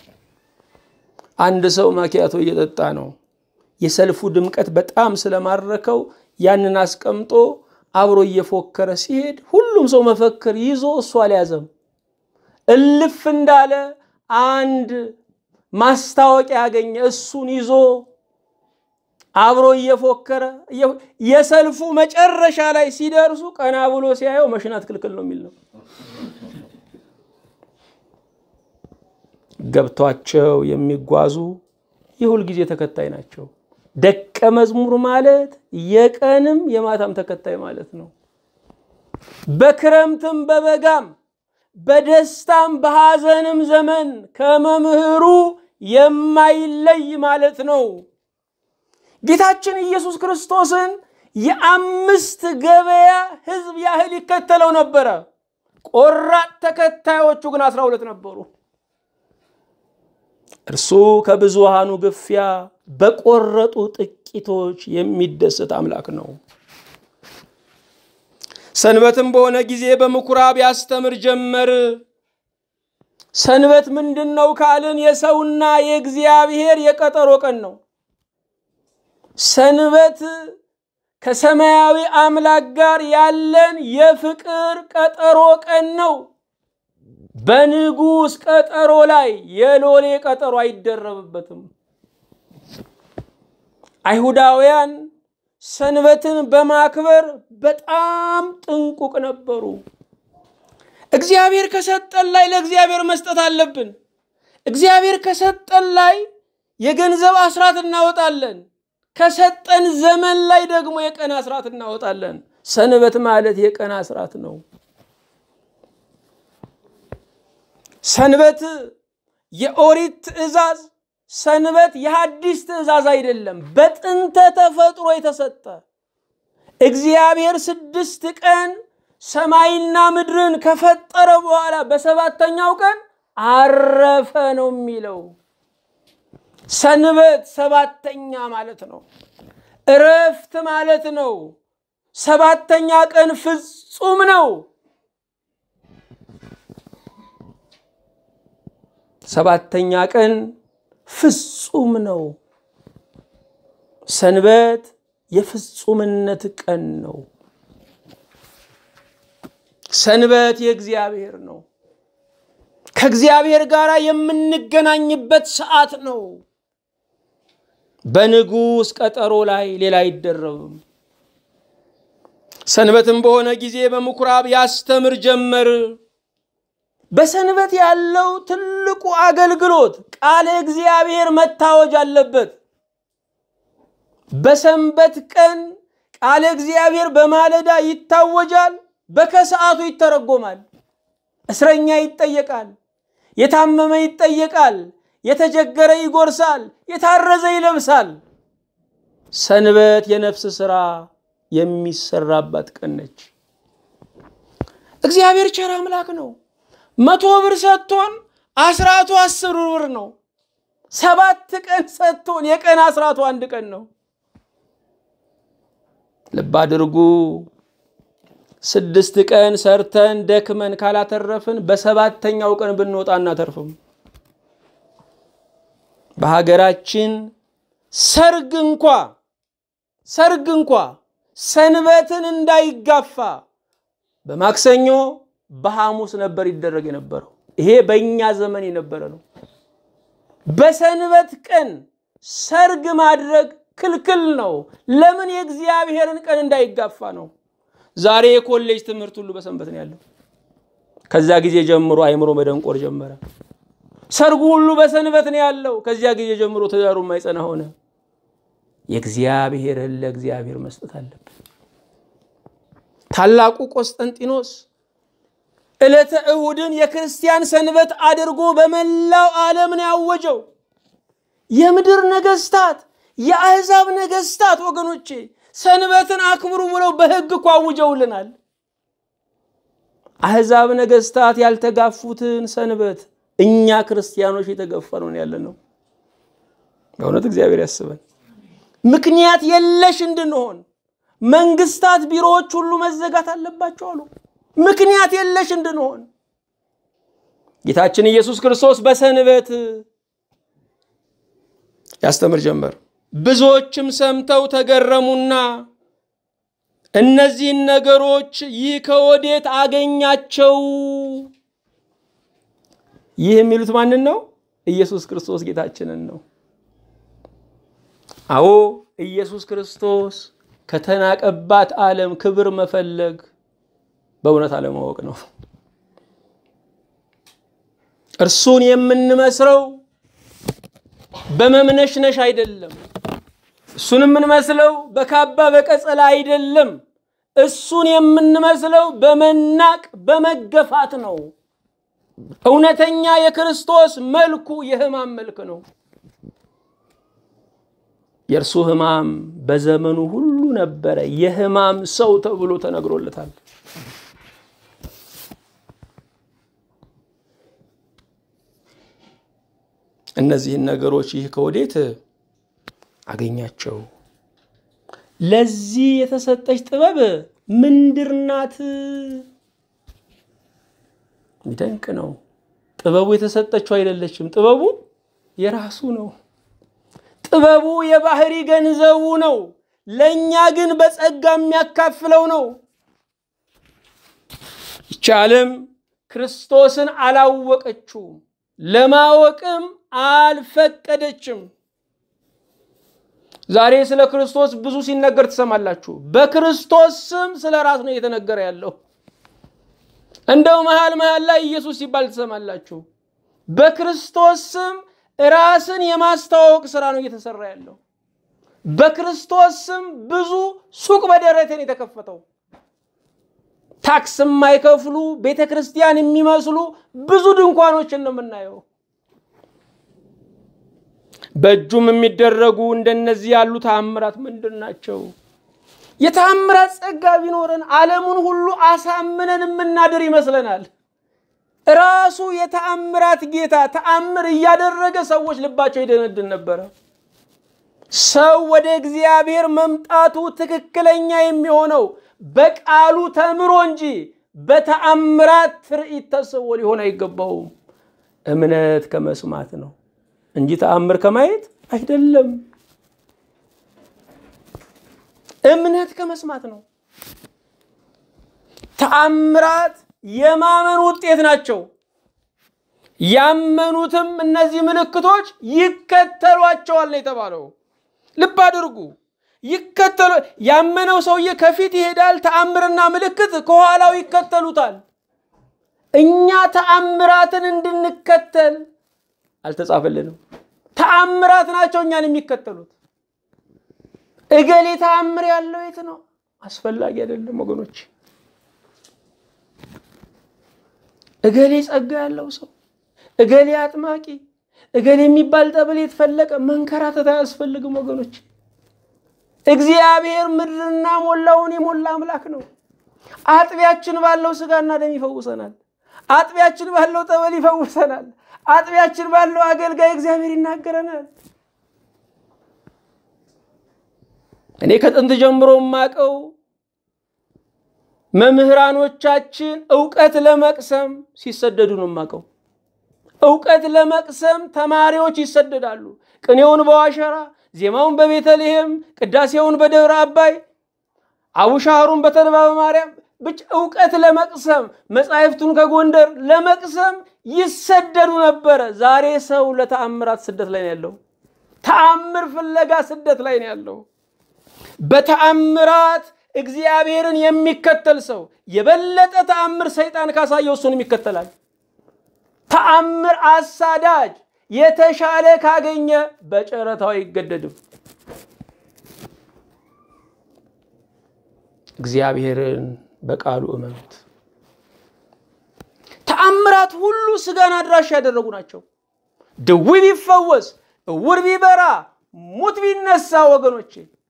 አንድ ሰው ማኪያቶ እየጠጣ ነው። የሰልፉ ድምቀት በጣም ስለማረከው ያንን አስቀምጦ አብሮ እየፎከረ ሲሄድ ሁሉም ሰው መፈክር ይዞ እሱ አልያዘም። እልፍ እንዳለ አንድ ማስታወቂያ ያገኘ እሱን ይዞ አብሮ እየፎከረ የሰልፉ መጨረሻ ላይ ሲደርሱ ቀና ብሎ ሲያየው መሽናት ክልክል ነው የሚል ነው። ገብቷቸው የሚጓዙ የሁል ጊዜ ተከታይ ናቸው። ደቀ መዝሙር ማለት የቀንም የማታም ተከታይ ማለት ነው። በክረምትም በበጋም በደስታም በሐዘንም ዘመን ከመምህሩ የማይለይ ማለት ነው። ጌታችን ኢየሱስ ክርስቶስን የአምስት ገበያ ሕዝብ ያህል ይከተለው ነበረ። ቆራጥ ተከታዮቹ ግን አስራ ሁለት ነበሩ። እርሱ ከብዙሃኑ ግፊያ በቆረጡ ጥቂቶች የሚደሰት አምላክ ነው። ሰንበትም በሆነ ጊዜ በምኩራብ ያስተምር ጀመር። ሰንበት ምንድን ነው ካልን የሰውና የእግዚአብሔር የቀጠሮ ቀን ነው። ሰንበት ከሰማያዊ አምላክ ጋር ያለን የፍቅር ቀጠሮ ቀን ነው። በንጉሥ ቀጠሮ ላይ የሎሌ ቀጠሮ አይደረብበትም። አይሁዳውያን ሰንበትን በማክበር በጣም ጥንቁቅ ነበሩ። እግዚአብሔር ከሰጠን ላይ ለእግዚአብሔር መስጠት አለብን። እግዚአብሔር ከሰጠን ላይ የገንዘብ አስራት እናወጣለን። ከሰጠን ዘመን ላይ ደግሞ የቀን አስራት እናወጣለን። ሰንበት ማለት የቀን አስራት ነው። ሰንበት የኦሪት ትእዛዝ፣ ሰንበት የሐዲስ ትእዛዝ አይደለም። በጥንተ ተፈጥሮ የተሰጠ እግዚአብሔር ስድስት ቀን ሰማይና ምድርን ከፈጠረ በኋላ በሰባተኛው ቀን አረፈ ነው የሚለው። ሰንበት ሰባተኛ ማለት ነው። እረፍት ማለት ነው። ሰባተኛ ቀን ፍጹም ነው። ሰባተኛ ቀን ፍጹም ነው። ሰንበት የፍጹምነት ቀን ነው። ሰንበት የእግዚአብሔር ነው። ከእግዚአብሔር ጋር የምንገናኝበት ሰዓት ነው። በንጉሥ ቀጠሮ ላይ ሌላ አይደረብም። ሰንበትም በሆነ ጊዜ በምኩራብ ያስተምር ጀመር። በሰንበት ያለው ትልቁ አገልግሎት ቃለ እግዚአብሔር መታወጅ አለበት። በሰንበት ቀን ቃለ እግዚአብሔር በማለዳ ይታወጃል፣ በከሰዓቱ ይተረጎማል። እስረኛ ይጠየቃል፣ የታመመ ይጠየቃል፣ የተቸገረ ይጎርሳል፣ የታረዘ ይለብሳል። ሰንበት የነፍስ ሥራ የሚሰራባት ቀን ነች። እግዚአብሔር ቸር አምላክ ነው። መቶ ብር ሰጥቶን አስራቱ አስር ብር ነው። ሰባት ቀን ሰጥቶን የቀን አስራቱ አንድ ቀን ነው። ልብ አድርጉ። ስድስት ቀን ሰርተን ደክመን ካላተረፍን በሰባተኛው ቀን ብንወጣ እናተርፍም። በሀገራችን ሰርግ እንኳ ሰርግ እንኳ ሰንበትን እንዳይጋፋ በማክሰኞ በሐሙስ ነበር ይደረግ የነበረው። ይሄ በእኛ ዘመን የነበረ ነው። በሰንበት ቀን ሰርግ ማድረግ ክልክል ነው። ለምን? የእግዚአብሔርን ቀን እንዳይጋፋ ነው። ዛሬ የኮሌጅ ትምህርት ሁሉ በሰንበት ነው ያለው። ከዛ ጊዜ ጀምሮ አይምሮ መደንቆር ጀመረ። ሰርጉ ሁሉ በሰንበት ነው ያለው። ከዚያ ጊዜ ጀምሮ ትዳሩ የማይጸና ሆነ። የእግዚአብሔርን ለእግዚአብሔር መስጠት አለብን። ታላቁ ቆስጠንጢኖስ ዕለተ እሁድን የክርስቲያን ሰንበት አድርጎ በመላው ዓለም ነው ያወጀው። የምድር ነገስታት፣ የአሕዛብ ነገስታት ወገኖቼ ሰንበትን አክብሩ ብለው በሕግ እኮ አውጀውልናል። አሕዛብ ነገስታት ያልተጋፉትን ሰንበት እኛ ክርስቲያኖች የተገፈነውን ያለ ነው። በእውነት እግዚአብሔር ያስበን። ምክንያት የለሽ እንድንሆን መንግስታት፣ ቢሮዎች ሁሉ መዘጋት አለባቸው አሉ። ምክንያት የለሽ እንድንሆን ጌታችን ኢየሱስ ክርስቶስ በሰንበት ያስተምር ጀመር። ብዙዎችም ሰምተው ተገረሙና እነዚህን ነገሮች ይህ ከወዴት አገኛቸው? ይህ የሚሉት ማንን ነው? ኢየሱስ ክርስቶስ ጌታችንን ነው። አዎ ኢየሱስ ክርስቶስ ከተናቀባት ዓለም ክብር መፈለግ በእውነት አለማወቅ ነው። እርሱን የምንመስለው በመምነሽነሽ አይደለም። እሱን የምንመስለው በካባ በቀጸላ አይደለም። እሱን የምንመስለው በመናቅ በመገፋት ነው። እውነተኛ የክርስቶስ መልኩ የሕማም መልክ ነው። የእርሱ ሕማም በዘመኑ ሁሉ ነበረ። የሕማም ሰው ተብሎ ተነግሮለታል። እነዚህን ነገሮች ይህ ከወዴት አገኛቸው? ለዚህ የተሰጠች ጥበብ ምንድር ናት? የሚደንቅ ነው። ጥበቡ የተሰጠችው አይደለችም። ጥበቡ የራሱ ነው። ጥበቡ የባህሪ ገንዘቡ ነው። ለእኛ ግን በጸጋ የሚያካፍለው ነው። ይቺ ዓለም ክርስቶስን አላወቀችውም፣ ለማወቅም አልፈቀደችም። ዛሬ ስለ ክርስቶስ ብዙ ሲነገር ትሰማላችሁ። በክርስቶስ ስም ስለ ራስ ነው እየተነገረ ያለው። እንደው መሃል መሃል ላይ ኢየሱስ ሲባል ትሰማላችሁ። በክርስቶስ ስም ራስን የማስተዋወቅ ስራ ነው እየተሰራ ያለው። በክርስቶስ ስም ብዙ ሱቅ በደረቴን የተከፈተው ታክስ የማይከፍሉ ቤተ ክርስቲያን የሚመስሉ ብዙ ድንኳኖችን ነው የምናየው። በእጁም የሚደረጉ እንደነዚህ ያሉ ተአምራት ምንድን ናቸው? የተአምራት ጸጋ ቢኖረን ዓለሙን ሁሉ አሳምነን የምናድር ይመስለናል። ራሱ የተአምራት ጌታ ተአምር እያደረገ ሰዎች ልባቸው ይደነድን ነበረ። ሰው ወደ እግዚአብሔር መምጣቱ ትክክለኛ የሚሆነው በቃሉ ተምሮ እንጂ በተአምራት ትርኢት ተስቦ ሊሆን አይገባውም። እምነት ከመስማት ነው እንጂ ተአምር ከማየት አይደለም። እምነት ከመስማት ነው። ተአምራት የማመን ውጤት ናቸው። ያመኑትም እነዚህ ምልክቶች ይከተሏቸዋል ነው የተባለው። ልብ አድርጉ። ይከተሉ ያመነው ሰውዬ ከፊት ይሄዳል፣ ተአምርና ምልክት ከኋላው ይከተሉታል። እኛ ተአምራትን እንድንከተል አልተጻፈልንም። ተአምራት ናቸው እኛን የሚከተሉት። እገሌ ተአምር ያለው የት ነው? አስፈላጊ አይደለም ወገኖች። እገሌ ጸጋ ያለው ሰው፣ እገሌ አጥማቂ፣ እገሌ የሚባል ጠበል የተፈለቀ መንከራተት አያስፈልግም ወገኖች። እግዚአብሔር ምድርና ሞላውን የሞላ አምላክ ነው። አጥቢያችን ባለው ስጋና ደም ይፈውሰናል። አጥቢያችን ባለው ጠበል ይፈውሰናል። አጥቢያችን ባለው አገልጋይ እግዚአብሔር ይናገረናል። እኔ ከጥንት ጀምሮ የማውቀው መምህራኖቻችን እውቀት ለመቅሰም ሲሰደዱ ነው የማውቀው። እውቀት ለመቅሰም ተማሪዎች ይሰደዳሉ። ቅኔውን በዋሸራ ዜማውን በቤተልሔም ቅዳሴውን በደብረ አባይ አቡሻህሩን በተድባበ ማርያም ብቻ እውቀት ለመቅሰም መጻሕፍቱን ከጎንደር ለመቅሰም ይሰደዱ ነበረ። ዛሬ ሰው ለተአምራት ስደት ላይ ነው ያለው። ተአምር ፍለጋ ስደት ላይ ነው ያለው። በተአምራት እግዚአብሔርን የሚከተል ሰው የበለጠ ተአምር ሰይጣን ካሳየው እሱንም ይከተላል። ተአምር አሳዳጅ የተሻለ ካገኘ በጨረታው አይገደድም። እግዚአብሔርን በቃሉ እመኑት። ተአምራት ሁሉ ስጋን አድራሽ ያደረጉ ናቸው። ድዊ ቢፈወስ፣ እውር ቢበራ፣ ሙት ቢነሳ ወገኖቼ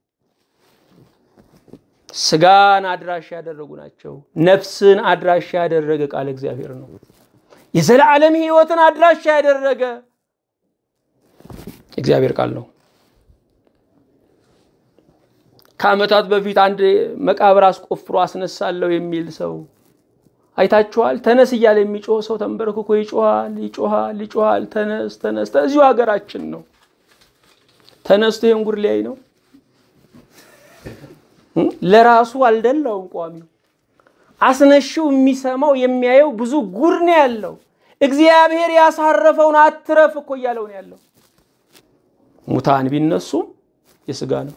ስጋን አድራሽ ያደረጉ ናቸው። ነፍስን አድራሽ ያደረገ ቃል እግዚአብሔር ነው። የዘላለም ሕይወትን አድራሽ ያደረገ እግዚአብሔር ቃል ነው። ከዓመታት በፊት አንድ መቃብር አስቆፍሮ አስነሳለሁ የሚል ሰው አይታችኋል። ተነስ እያለ የሚጮህ ሰው ተንበርክኮ ይጮሃል፣ ይጮሃል፣ ይጮሃል። ተነስ ተነስ። እዚሁ ሀገራችን ነው። ተነስቶ ይህን ጉድ ሊያይ ነው። ለራሱ አልደላውም ቋሚው አስነሺው የሚሰማው የሚያየው ብዙ ጉድ ነው ያለው። እግዚአብሔር ያሳረፈውን አትረፍ እኮ እያለው ነው ያለው። ሙታን ቢነሱም የስጋ ነው።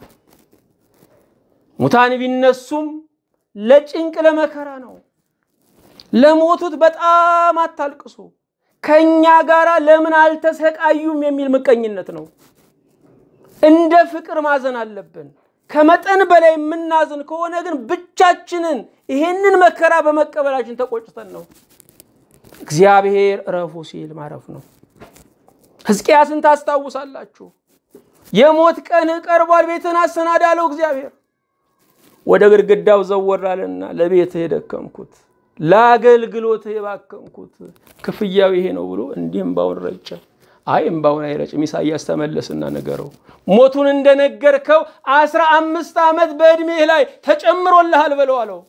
ሙታን ቢነሱም ለጭንቅ ለመከራ ነው። ለሞቱት በጣም አታልቅሱ፣ ከእኛ ጋር ለምን አልተሰቃዩም የሚል ምቀኝነት ነው። እንደ ፍቅር ማዘን አለብን። ከመጠን በላይ የምናዝን ከሆነ ግን ብቻችንን ይሄንን መከራ በመቀበላችን ተቆጭተን ነው። እግዚአብሔር እረፉ ሲል ማረፍ ነው። ሕዝቅያስን ታስታውሳላችሁ። የሞት ቀን ቀርቧል፣ ቤትን አሰናዳ አለው እግዚአብሔር። ወደ ግድግዳው ዘወራልና ለቤትህ የደከምኩት ለአገልግሎትህ የባከምኩት ክፍያው ይሄ ነው ብሎ እንዲህ እምባውን ረጨ። አይ እምባውን አይረጭም። ኢሳያስ ተመለስና ነገረው። ሞቱን እንደነገርከው አስራ አምስት ዓመት በዕድሜህ ላይ ተጨምሮልሃል በለው አለው።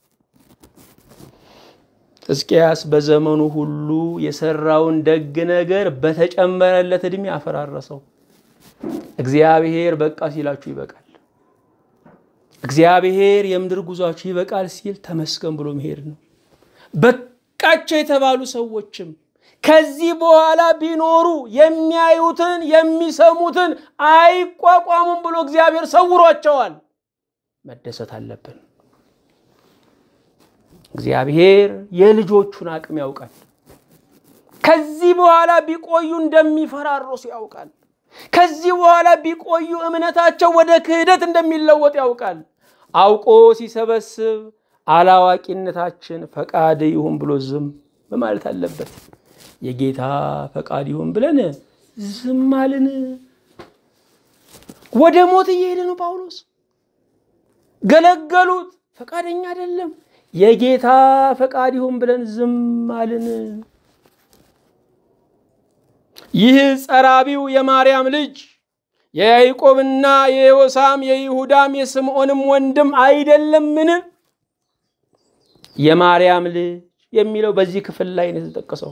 ሕዝቅያስ በዘመኑ ሁሉ የሰራውን ደግ ነገር በተጨመረለት ዕድሜ አፈራረሰው። እግዚአብሔር በቃ ሲላችሁ ይበቃል። እግዚአብሔር የምድር ጉዟችሁ ይበቃል ሲል ተመስገን ብሎ መሄድ ነው። በቃቸው የተባሉ ሰዎችም ከዚህ በኋላ ቢኖሩ የሚያዩትን የሚሰሙትን አይቋቋሙም ብሎ እግዚአብሔር ሰውሯቸዋል። መደሰት አለብን። እግዚአብሔር የልጆቹን አቅም ያውቃል። ከዚህ በኋላ ቢቆዩ እንደሚፈራርሱ ያውቃል። ከዚህ በኋላ ቢቆዩ እምነታቸው ወደ ክህደት እንደሚለወጥ ያውቃል። አውቆ ሲሰበስብ አላዋቂነታችን ፈቃድ ይሁን ብሎ ዝም በማለት አለበት። የጌታ ፈቃድ ይሁን ብለን ዝም አልን። ወደ ሞት እየሄደ ነው ጳውሎስ። ገለገሉት፣ ፈቃደኛ አይደለም። የጌታ ፈቃድ ይሁን ብለን ዝም አልን። ይህ ጸራቢው የማርያም ልጅ የያዕቆብና የዮሳም የይሁዳም የስምዖንም ወንድም አይደለምን? የማርያም ልጅ የሚለው በዚህ ክፍል ላይ ነው የተጠቀሰው።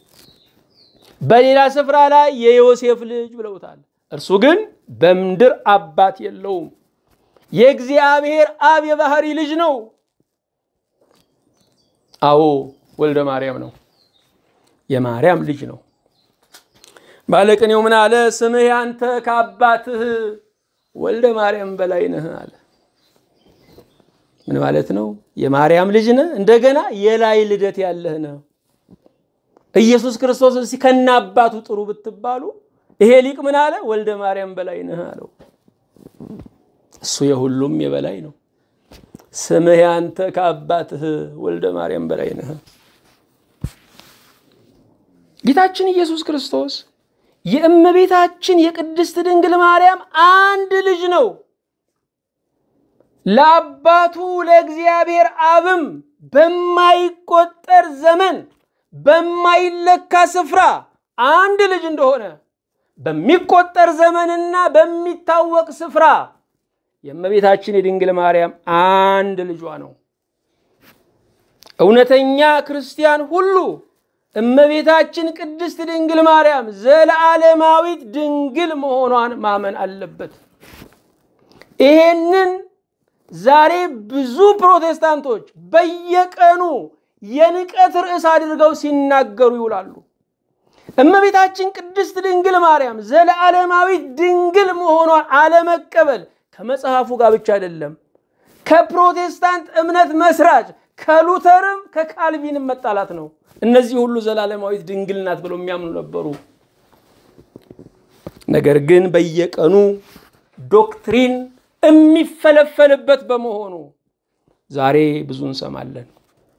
በሌላ ስፍራ ላይ የዮሴፍ ልጅ ብለውታል። እርሱ ግን በምድር አባት የለውም። የእግዚአብሔር አብ የባህሪ ልጅ ነው። አዎ ወልደ ማርያም ነው። የማርያም ልጅ ነው። ባለቅኔው ምን አለ? ስምህ ያንተ ከአባትህ ወልደ ማርያም በላይ ነህ አለ። ምን ማለት ነው? የማርያም ልጅ ነህ፣ እንደገና የላይ ልደት ያለህ ነህ። ኢየሱስ ክርስቶስ እስኪ ከነ አባቱ ጥሩ ብትባሉ ይሄ ሊቅ ምን አለ? ወልደ ማርያም በላይ ነህ አለው። እሱ የሁሉም የበላይ ነው። ስምህ ያንተ ከአባትህ ወልደ ማርያም በላይ ነህ። ጌታችን ኢየሱስ ክርስቶስ የእመቤታችን የቅድስት ድንግል ማርያም አንድ ልጅ ነው። ለአባቱ ለእግዚአብሔር አብም በማይቆጠር ዘመን በማይለካ ስፍራ አንድ ልጅ እንደሆነ በሚቆጠር ዘመንና በሚታወቅ ስፍራ የእመቤታችን የድንግል ማርያም አንድ ልጇ ነው። እውነተኛ ክርስቲያን ሁሉ እመቤታችን ቅድስት ድንግል ማርያም ዘለዓለማዊት ድንግል መሆኗን ማመን አለበት። ይሄንን ዛሬ ብዙ ፕሮቴስታንቶች በየቀኑ የንቀት ርዕስ አድርገው ሲናገሩ ይውላሉ። እመቤታችን ቅድስት ድንግል ማርያም ዘለዓለማዊት ድንግል መሆኗን አለመቀበል ከመጽሐፉ ጋር ብቻ አይደለም፣ ከፕሮቴስታንት እምነት መስራች ከሉተርም ከካልቪንም መጣላት ነው። እነዚህ ሁሉ ዘላለማዊት ድንግል ናት ብለው የሚያምኑ ነበሩ። ነገር ግን በየቀኑ ዶክትሪን የሚፈለፈልበት በመሆኑ ዛሬ ብዙ እንሰማለን።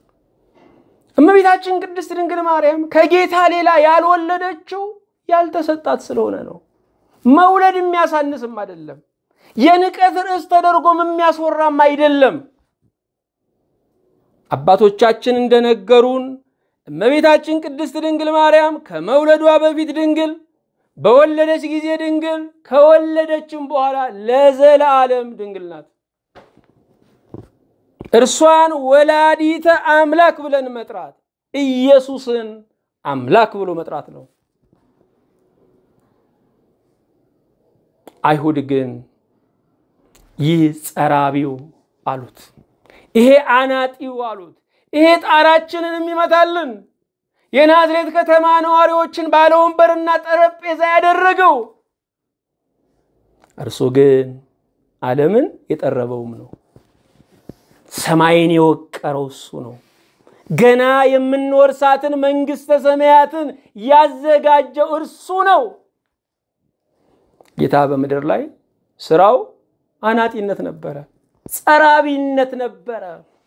እመቤታችን ቅድስት ድንግል ማርያም ከጌታ ሌላ ያልወለደችው ያልተሰጣት ስለሆነ ነው። መውለድ የሚያሳንስም አይደለም። የንቀት ርዕስ ተደርጎም የሚያስወራም አይደለም። አባቶቻችን እንደነገሩን እመቤታችን ቅድስት ድንግል ማርያም ከመውለዷ በፊት ድንግል፣ በወለደች ጊዜ ድንግል፣ ከወለደችም በኋላ ለዘላለም ድንግል ናት። እርሷን ወላዲተ አምላክ ብለን መጥራት ኢየሱስን አምላክ ብሎ መጥራት ነው። አይሁድ ግን ይህ ጸራቢው አሉት፣ ይሄ አናጢው አሉት፣ ይሄ ጣራችንን የሚመታልን የናዝሬት ከተማ ነዋሪዎችን ባለ ወንበርና ጠረጴዛ ያደረገው እርሱ ግን ዓለምን የጠረበውም ነው። ሰማይን የወቀረው እሱ ነው። ገና የምንወርሳትን መንግሥተ ሰማያትን ያዘጋጀው እርሱ ነው። ጌታ በምድር ላይ ስራው አናጢነት ነበረ፣ ጸራቢነት ነበረ።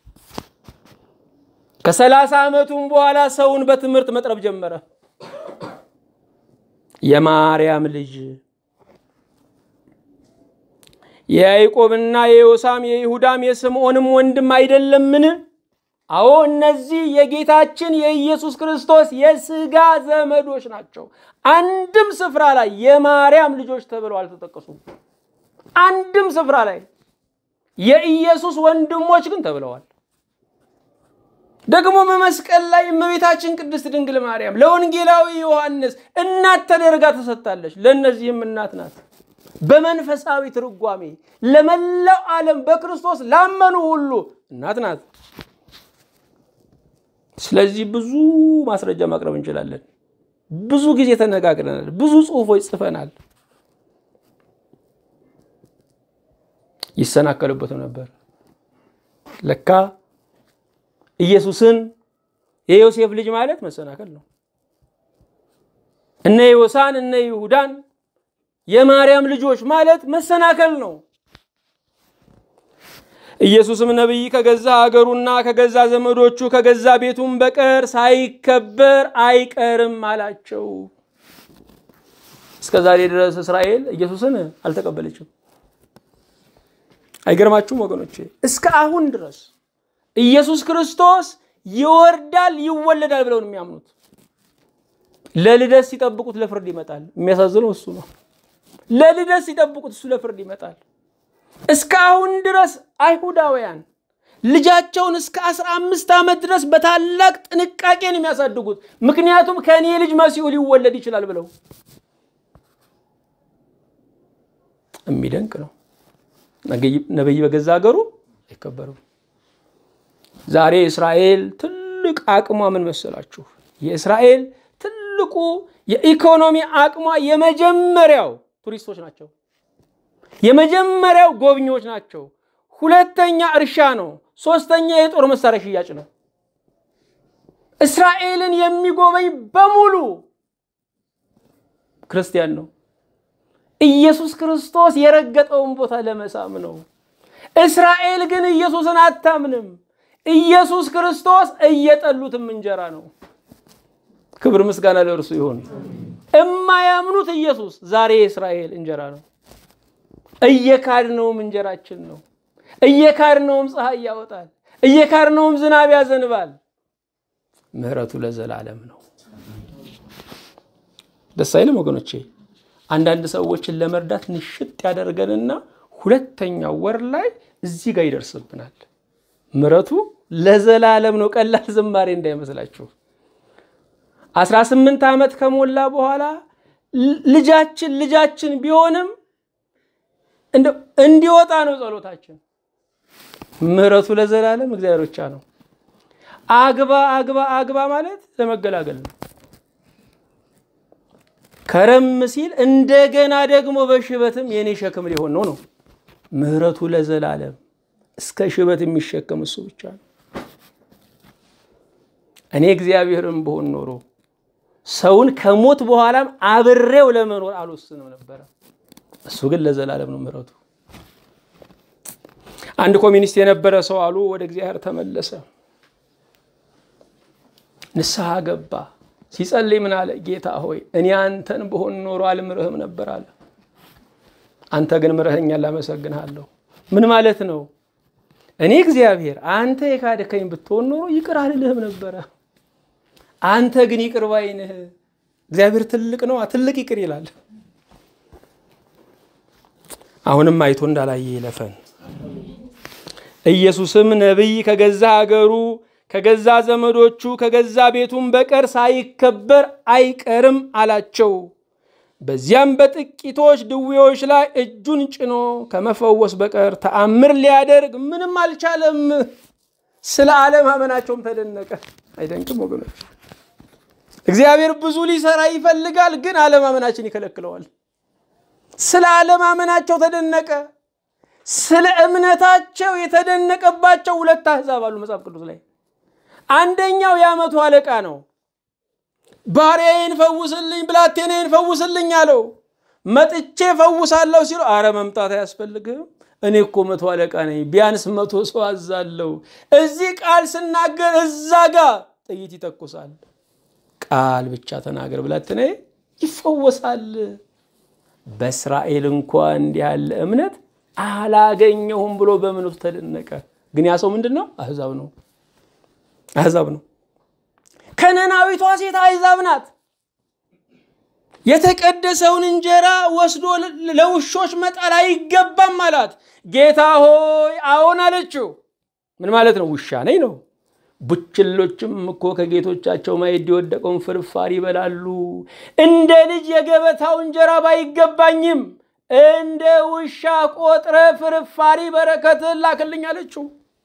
ከሰላሳ ዓመቱም በኋላ ሰውን በትምህርት መጥረብ ጀመረ። የማርያም ልጅ የያዕቆብና የዮሳም የይሁዳም የስምዖንም ወንድም አይደለምን? አዎ እነዚህ የጌታችን የኢየሱስ ክርስቶስ የሥጋ ዘመዶች ናቸው። አንድም ስፍራ ላይ የማርያም ልጆች ተብለው አልተጠቀሱም። አንድም ስፍራ ላይ የኢየሱስ ወንድሞች ግን ተብለዋል። ደግሞ በመስቀል ላይ እመቤታችን ቅድስት ድንግል ማርያም ለወንጌላዊ ዮሐንስ እናት ተደርጋ ተሰጥታለች። ለእነዚህም እናት ናት። በመንፈሳዊ ትርጓሜ ለመላው ዓለም በክርስቶስ ላመኑ ሁሉ እናት ናት። ስለዚህ ብዙ ማስረጃ ማቅረብ እንችላለን። ብዙ ጊዜ ተነጋግረናል። ብዙ ጽሑፎች ጽፈናል። ይሰናከሉበትም ነበር። ለካ ኢየሱስን የዮሴፍ ልጅ ማለት መሰናከል ነው። እነ ዮሳን እነ ይሁዳን የማርያም ልጆች ማለት መሰናከል ነው። ኢየሱስም ነቢይ ከገዛ ሀገሩና ከገዛ ዘመዶቹ ከገዛ ቤቱም በቀር ሳይከበር አይቀርም አላቸው። እስከ ዛሬ ድረስ እስራኤል ኢየሱስን አልተቀበለችም። አይገርማችሁም ወገኖቼ? እስከ አሁን ድረስ ኢየሱስ ክርስቶስ ይወርዳል ይወለዳል ብለው ነው የሚያምኑት። ለልደት ሲጠብቁት ለፍርድ ይመጣል። የሚያሳዝነው እሱ ነው። ለልደት ሲጠብቁት እሱ ለፍርድ ይመጣል። እስከ አሁን ድረስ አይሁዳውያን ልጃቸውን እስከ አስራ አምስት ዓመት ድረስ በታላቅ ጥንቃቄ ነው የሚያሳድጉት። ምክንያቱም ከእኔ ልጅ መሲሁ ሊወለድ ይችላል ብለው የሚደንቅ ነው። ነቢይ በገዛ ሀገሩ አይከበርም። ዛሬ እስራኤል ትልቅ አቅሟ ምን መሰላችሁ? የእስራኤል ትልቁ የኢኮኖሚ አቅሟ የመጀመሪያው ቱሪስቶች ናቸው። የመጀመሪያው ጎብኚዎች ናቸው። ሁለተኛ እርሻ ነው። ሶስተኛ የጦር መሳሪያ ሽያጭ ነው። እስራኤልን የሚጎበኝ በሙሉ ክርስቲያን ነው። ኢየሱስ ክርስቶስ የረገጠውን ቦታ ለመሳም ነው። እስራኤል ግን ኢየሱስን አታምንም። ኢየሱስ ክርስቶስ እየጠሉትም እንጀራ ነው። ክብር ምስጋና ለእርሱ ይሁን። እማያምኑት ኢየሱስ ዛሬ የእስራኤል እንጀራ ነው። እየካድነውም እንጀራችን ነው። እየካድነውም ፀሐይ ያወጣል። እየካድነውም ዝናብ ያዘንባል። ምሕረቱ ለዘላለም ነው። ደስ አይልም ወገኖቼ? አንዳንድ ሰዎችን ለመርዳት ንሽጥ ያደርገንና ሁለተኛው ወር ላይ እዚህ ጋር ይደርስብናል። ምሕረቱ ለዘላለም ነው። ቀላል ዝማሬ እንዳይመስላችሁ። አስራ ስምንት ዓመት ከሞላ በኋላ ልጃችን ልጃችን ቢሆንም እንዲወጣ ነው ጸሎታችን። ምሕረቱ ለዘላለም እግዚአብሔር ብቻ ነው። አግባ አግባ አግባ ማለት ለመገላገል ነው። ከረም ሲል እንደገና ደግሞ በሽበትም የኔ ሸክም ሊሆን ነው ነው። ምሕረቱ ለዘላለም እስከ ሽበት የሚሸከም እሱ ብቻ ነው። እኔ እግዚአብሔርን ብሆን ኖሮ ሰውን ከሞት በኋላም አብሬው ለመኖር አልወስንም ነበረ። እሱ ግን ለዘላለም ነው ምሕረቱ። አንድ ኮሚኒስት የነበረ ሰው አሉ ወደ እግዚአብሔር ተመለሰ፣ ንስሐ ገባ። ሲጸልይ ምን አለ? ጌታ ሆይ እኔ አንተን ብሆን ኖሮ አልምርህም ነበር አለ። አንተ ግን ምረኸኛል፣ አመሰግንሃለሁ። ምን ማለት ነው? እኔ እግዚአብሔር አንተ የካድከኝ ብትሆን ኖሮ ይቅር አልልህም ነበረ። አንተ ግን ይቅር ባይ ነህ። እግዚአብሔር ትልቅ ነው፣ ትልቅ ይቅር ይላል። አሁንም አይቶ እንዳላየ ይለፈን። ኢየሱስም ነቢይ ከገዛ ሀገሩ ከገዛ ዘመዶቹ ከገዛ ቤቱም በቀር ሳይከበር አይቀርም አላቸው። በዚያም በጥቂቶች ድዌዎች ላይ እጁን ጭኖ ከመፈወስ በቀር ተአምር ሊያደርግ ምንም አልቻለም። ስለ አለማመናቸውም ተደነቀ። አይደንቅም ወገኖች? እግዚአብሔር ብዙ ሊሰራ ይፈልጋል፣ ግን አለማመናችን ይከለክለዋል። ስለ አለማመናቸው ተደነቀ። ስለ እምነታቸው የተደነቀባቸው ሁለት አሕዛብ አሉ መጽሐፍ ቅዱስ ላይ። አንደኛው የዓመቱ አለቃ ነው። ባሪያዬን ፈውስልኝ፣ ብላቴናዬን ፈውስልኝ አለው። መጥቼ ፈውሳለሁ ሲሉ አረ መምጣት አያስፈልግም፣ እኔ እኮ መቶ አለቃ ነኝ፣ ቢያንስ መቶ ሰው አዛለሁ። እዚህ ቃል ስናገር እዛ ጋር ጥይት ይተኩሳል። ቃል ብቻ ተናገር፣ ብላቴናዬ ይፈወሳል። በእስራኤል እንኳ እንዲህ ያለ እምነት አላገኘሁም ብሎ በምን ውስጥ ተደነቀ። ግን ያ ሰው ምንድን ነው? አሕዛብ ነው አሕዛብ ነው። ከነናዊቷ ሴት አሕዛብ ናት። የተቀደሰውን እንጀራ ወስዶ ለውሾች መጣል አይገባም አላት። ጌታ ሆይ አዎን አለችው። ምን ማለት ነው? ውሻ ነኝ ነው። ቡችሎችም እኮ ከጌቶቻቸው ማዕድ የወደቀውን ፍርፋሪ ይበላሉ። እንደ ልጅ የገበታው እንጀራ ባይገባኝም እንደ ውሻ ቆጥረ ፍርፋሪ በረከትን ላክልኝ አለችው።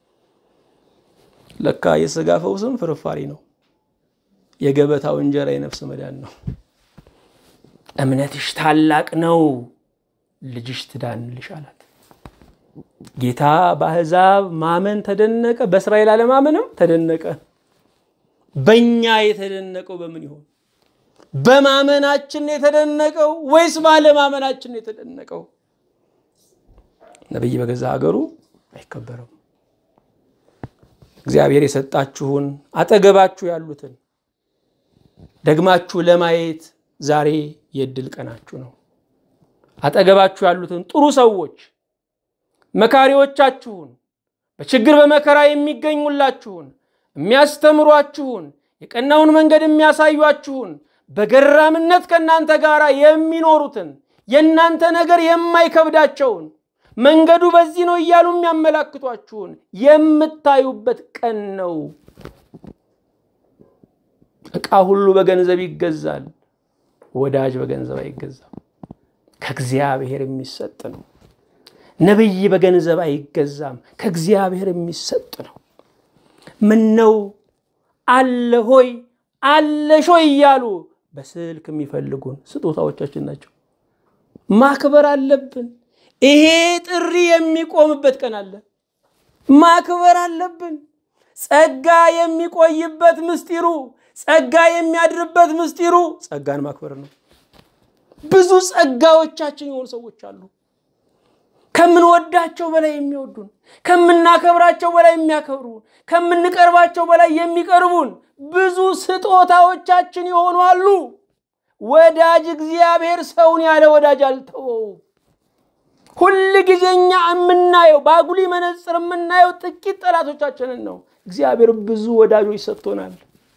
ለካ የሥጋ ፈውስም ፍርፋሪ ነው። የገበታው እንጀራ የነፍስ መዳን ነው። እምነትሽ ታላቅ ነው፣ ልጅሽ ትዳንልሽ አላት። ጌታ በአሕዛብ ማመን ተደነቀ፣ በእስራኤል አለማመንም ተደነቀ። በእኛ የተደነቀው በምን ይሆን? በማመናችን የተደነቀው ወይስ ባለማመናችን የተደነቀው? ነቢይ በገዛ ሀገሩ አይከበርም። እግዚአብሔር የሰጣችሁን አጠገባችሁ ያሉትን ደግማችሁ ለማየት ዛሬ የእድል ቀናችሁ ነው። አጠገባችሁ ያሉትን ጥሩ ሰዎች መካሪዎቻችሁን፣ በችግር በመከራ የሚገኙላችሁን፣ የሚያስተምሯችሁን፣ የቀናውን መንገድ የሚያሳዩአችሁን፣ በገራምነት ከእናንተ ጋር የሚኖሩትን፣ የእናንተ ነገር የማይከብዳቸውን መንገዱ በዚህ ነው እያሉ የሚያመላክቷችሁን የምታዩበት ቀን ነው። ዕቃ ሁሉ በገንዘብ ይገዛል፣ ወዳጅ በገንዘብ አይገዛም። ከእግዚአብሔር የሚሰጥ ነው። ነቢይ በገንዘብ አይገዛም፣ ከእግዚአብሔር የሚሰጥ ነው። ምን ነው አለ ሆይ አለሽ ሆይ እያሉ በስልክ የሚፈልጉን ስጦታዎቻችን ናቸው። ማክበር አለብን። ይሄ ጥሪ የሚቆምበት ቀን አለ። ማክበር አለብን። ጸጋ የሚቆይበት ምስጢሩ፣ ጸጋ የሚያድርበት ምስጢሩ ጸጋን ማክበር ነው። ብዙ ጸጋዎቻችን የሆኑ ሰዎች አሉ። ከምንወዳቸው በላይ የሚወዱን፣ ከምናከብራቸው በላይ የሚያከብሩን፣ ከምንቀርባቸው በላይ የሚቀርቡን ብዙ ስጦታዎቻችን የሆኑ አሉ። ወዳጅ እግዚአብሔር ሰውን ያለ ወዳጅ አልተወው። ሁል ጊዜ እኛ የምናየው በአጉሊ መነጽር የምናየው ጥቂት ጠላቶቻችንን ነው። እግዚአብሔር ብዙ ወዳጆች ሰጥቶናል።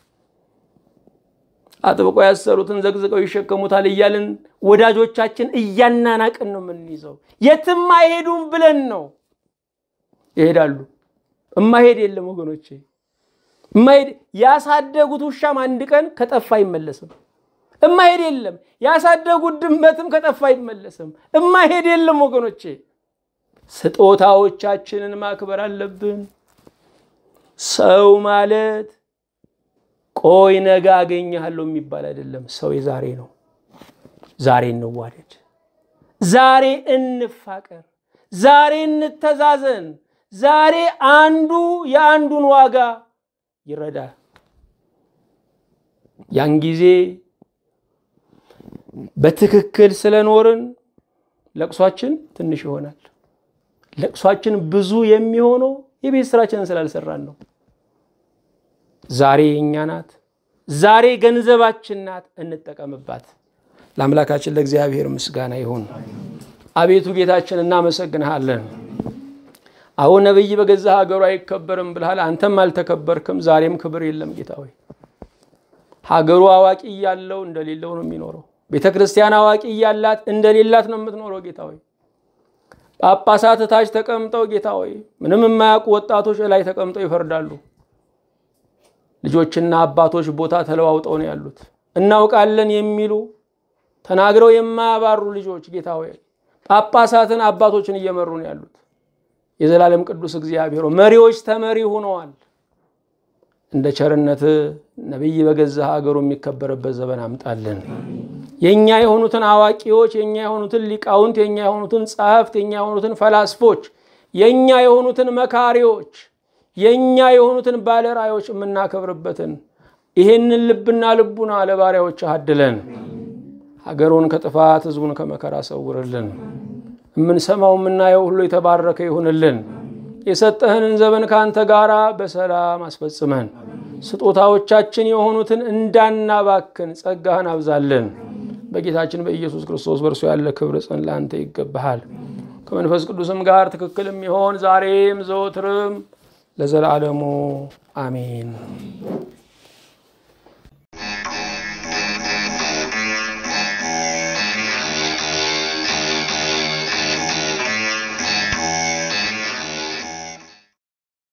አጥብቀው ያሰሩትን ዘቅዝቀው ይሸከሙታል እያልን ወዳጆቻችን እያናናቅን ነው የምንይዘው። የትም አይሄዱም ብለን ነው። ይሄዳሉ። እማሄድ የለም ወገኖቼ፣ እማሄድ ያሳደጉት ውሻም አንድ ቀን ከጠፋ አይመለስም። እማሄድ የለም። ያሳደጉት ድመትም ከጠፋ አይመለስም። እማሄድ የለም ወገኖቼ። ስጦታዎቻችንን ማክበር አለብን። ሰው ማለት ቆይ ነገ አገኘሃለሁ የሚባል አይደለም። ሰው የዛሬ ነው። ዛሬ እንዋደድ፣ ዛሬ እንፋቀር፣ ዛሬ እንተዛዘን፣ ዛሬ አንዱ የአንዱን ዋጋ ይረዳል። ያን ጊዜ በትክክል ስለኖርን ለቅሷችን ትንሽ ይሆናል። ለቅሷችን ብዙ የሚሆነው የቤት ስራችንን ስላልሰራን ነው። ዛሬ የእኛ ናት። ዛሬ ገንዘባችን ናት። እንጠቀምባት። ለአምላካችን ለእግዚአብሔር ምስጋና ይሁን። አቤቱ ጌታችን እናመሰግንሃለን። አሁን ነቢይ በገዛ ሀገሩ አይከበርም ብልሃል። አንተም አልተከበርክም። ዛሬም ክብር የለም ጌታ ሆይ። ሀገሩ አዋቂ እያለው እንደሌለው ነው የሚኖረው። ቤተ ክርስቲያን አዋቂ እያላት እንደሌላት ነው የምትኖረው ጌታ ሆይ። ጳጳሳት ታች ተቀምጠው ጌታ ሆይ ምንም የማያውቁ ወጣቶች ላይ ተቀምጠው ይፈርዳሉ። ልጆችና አባቶች ቦታ ተለዋውጠው ነው ያሉት። እናውቃለን የሚሉ ተናግረው የማያባሩ ልጆች ጌታ ሆይ ጳጳሳትን አባቶችን እየመሩ ነው ያሉት። የዘላለም ቅዱስ እግዚአብሔር መሪዎች ተመሪ ሆነዋል። እንደ ቸርነት ነቢይ በገዛ ሀገሩ የሚከበርበት ዘመን አምጣልን። የእኛ የሆኑትን አዋቂዎች፣ የእኛ የሆኑትን ሊቃውንት፣ የእኛ የሆኑትን ጸሐፍት፣ የእኛ የሆኑትን ፈላስፎች፣ የእኛ የሆኑትን መካሪዎች፣ የእኛ የሆኑትን ባለራዮች የምናከብርበትን ይህንን ልብና ልቡና ለባሪያዎች አድለን። ሀገሩን ከጥፋት ሕዝቡን ከመከራ ሰውርልን። የምንሰማው የምናየው ሁሉ የተባረከ ይሁንልን። የሰጠህንን ዘመን ከአንተ ጋር በሰላም አስፈጽመን። ስጦታዎቻችን የሆኑትን እንዳናባክን ጸጋህን አብዛልን። በጌታችን በኢየሱስ ክርስቶስ በእርሱ ያለ ክብር ጽን ለአንተ ይገባሃል። ከመንፈስ ቅዱስም ጋር ትክክል የሚሆን ዛሬም ዘወትርም ለዘላለሙ አሜን።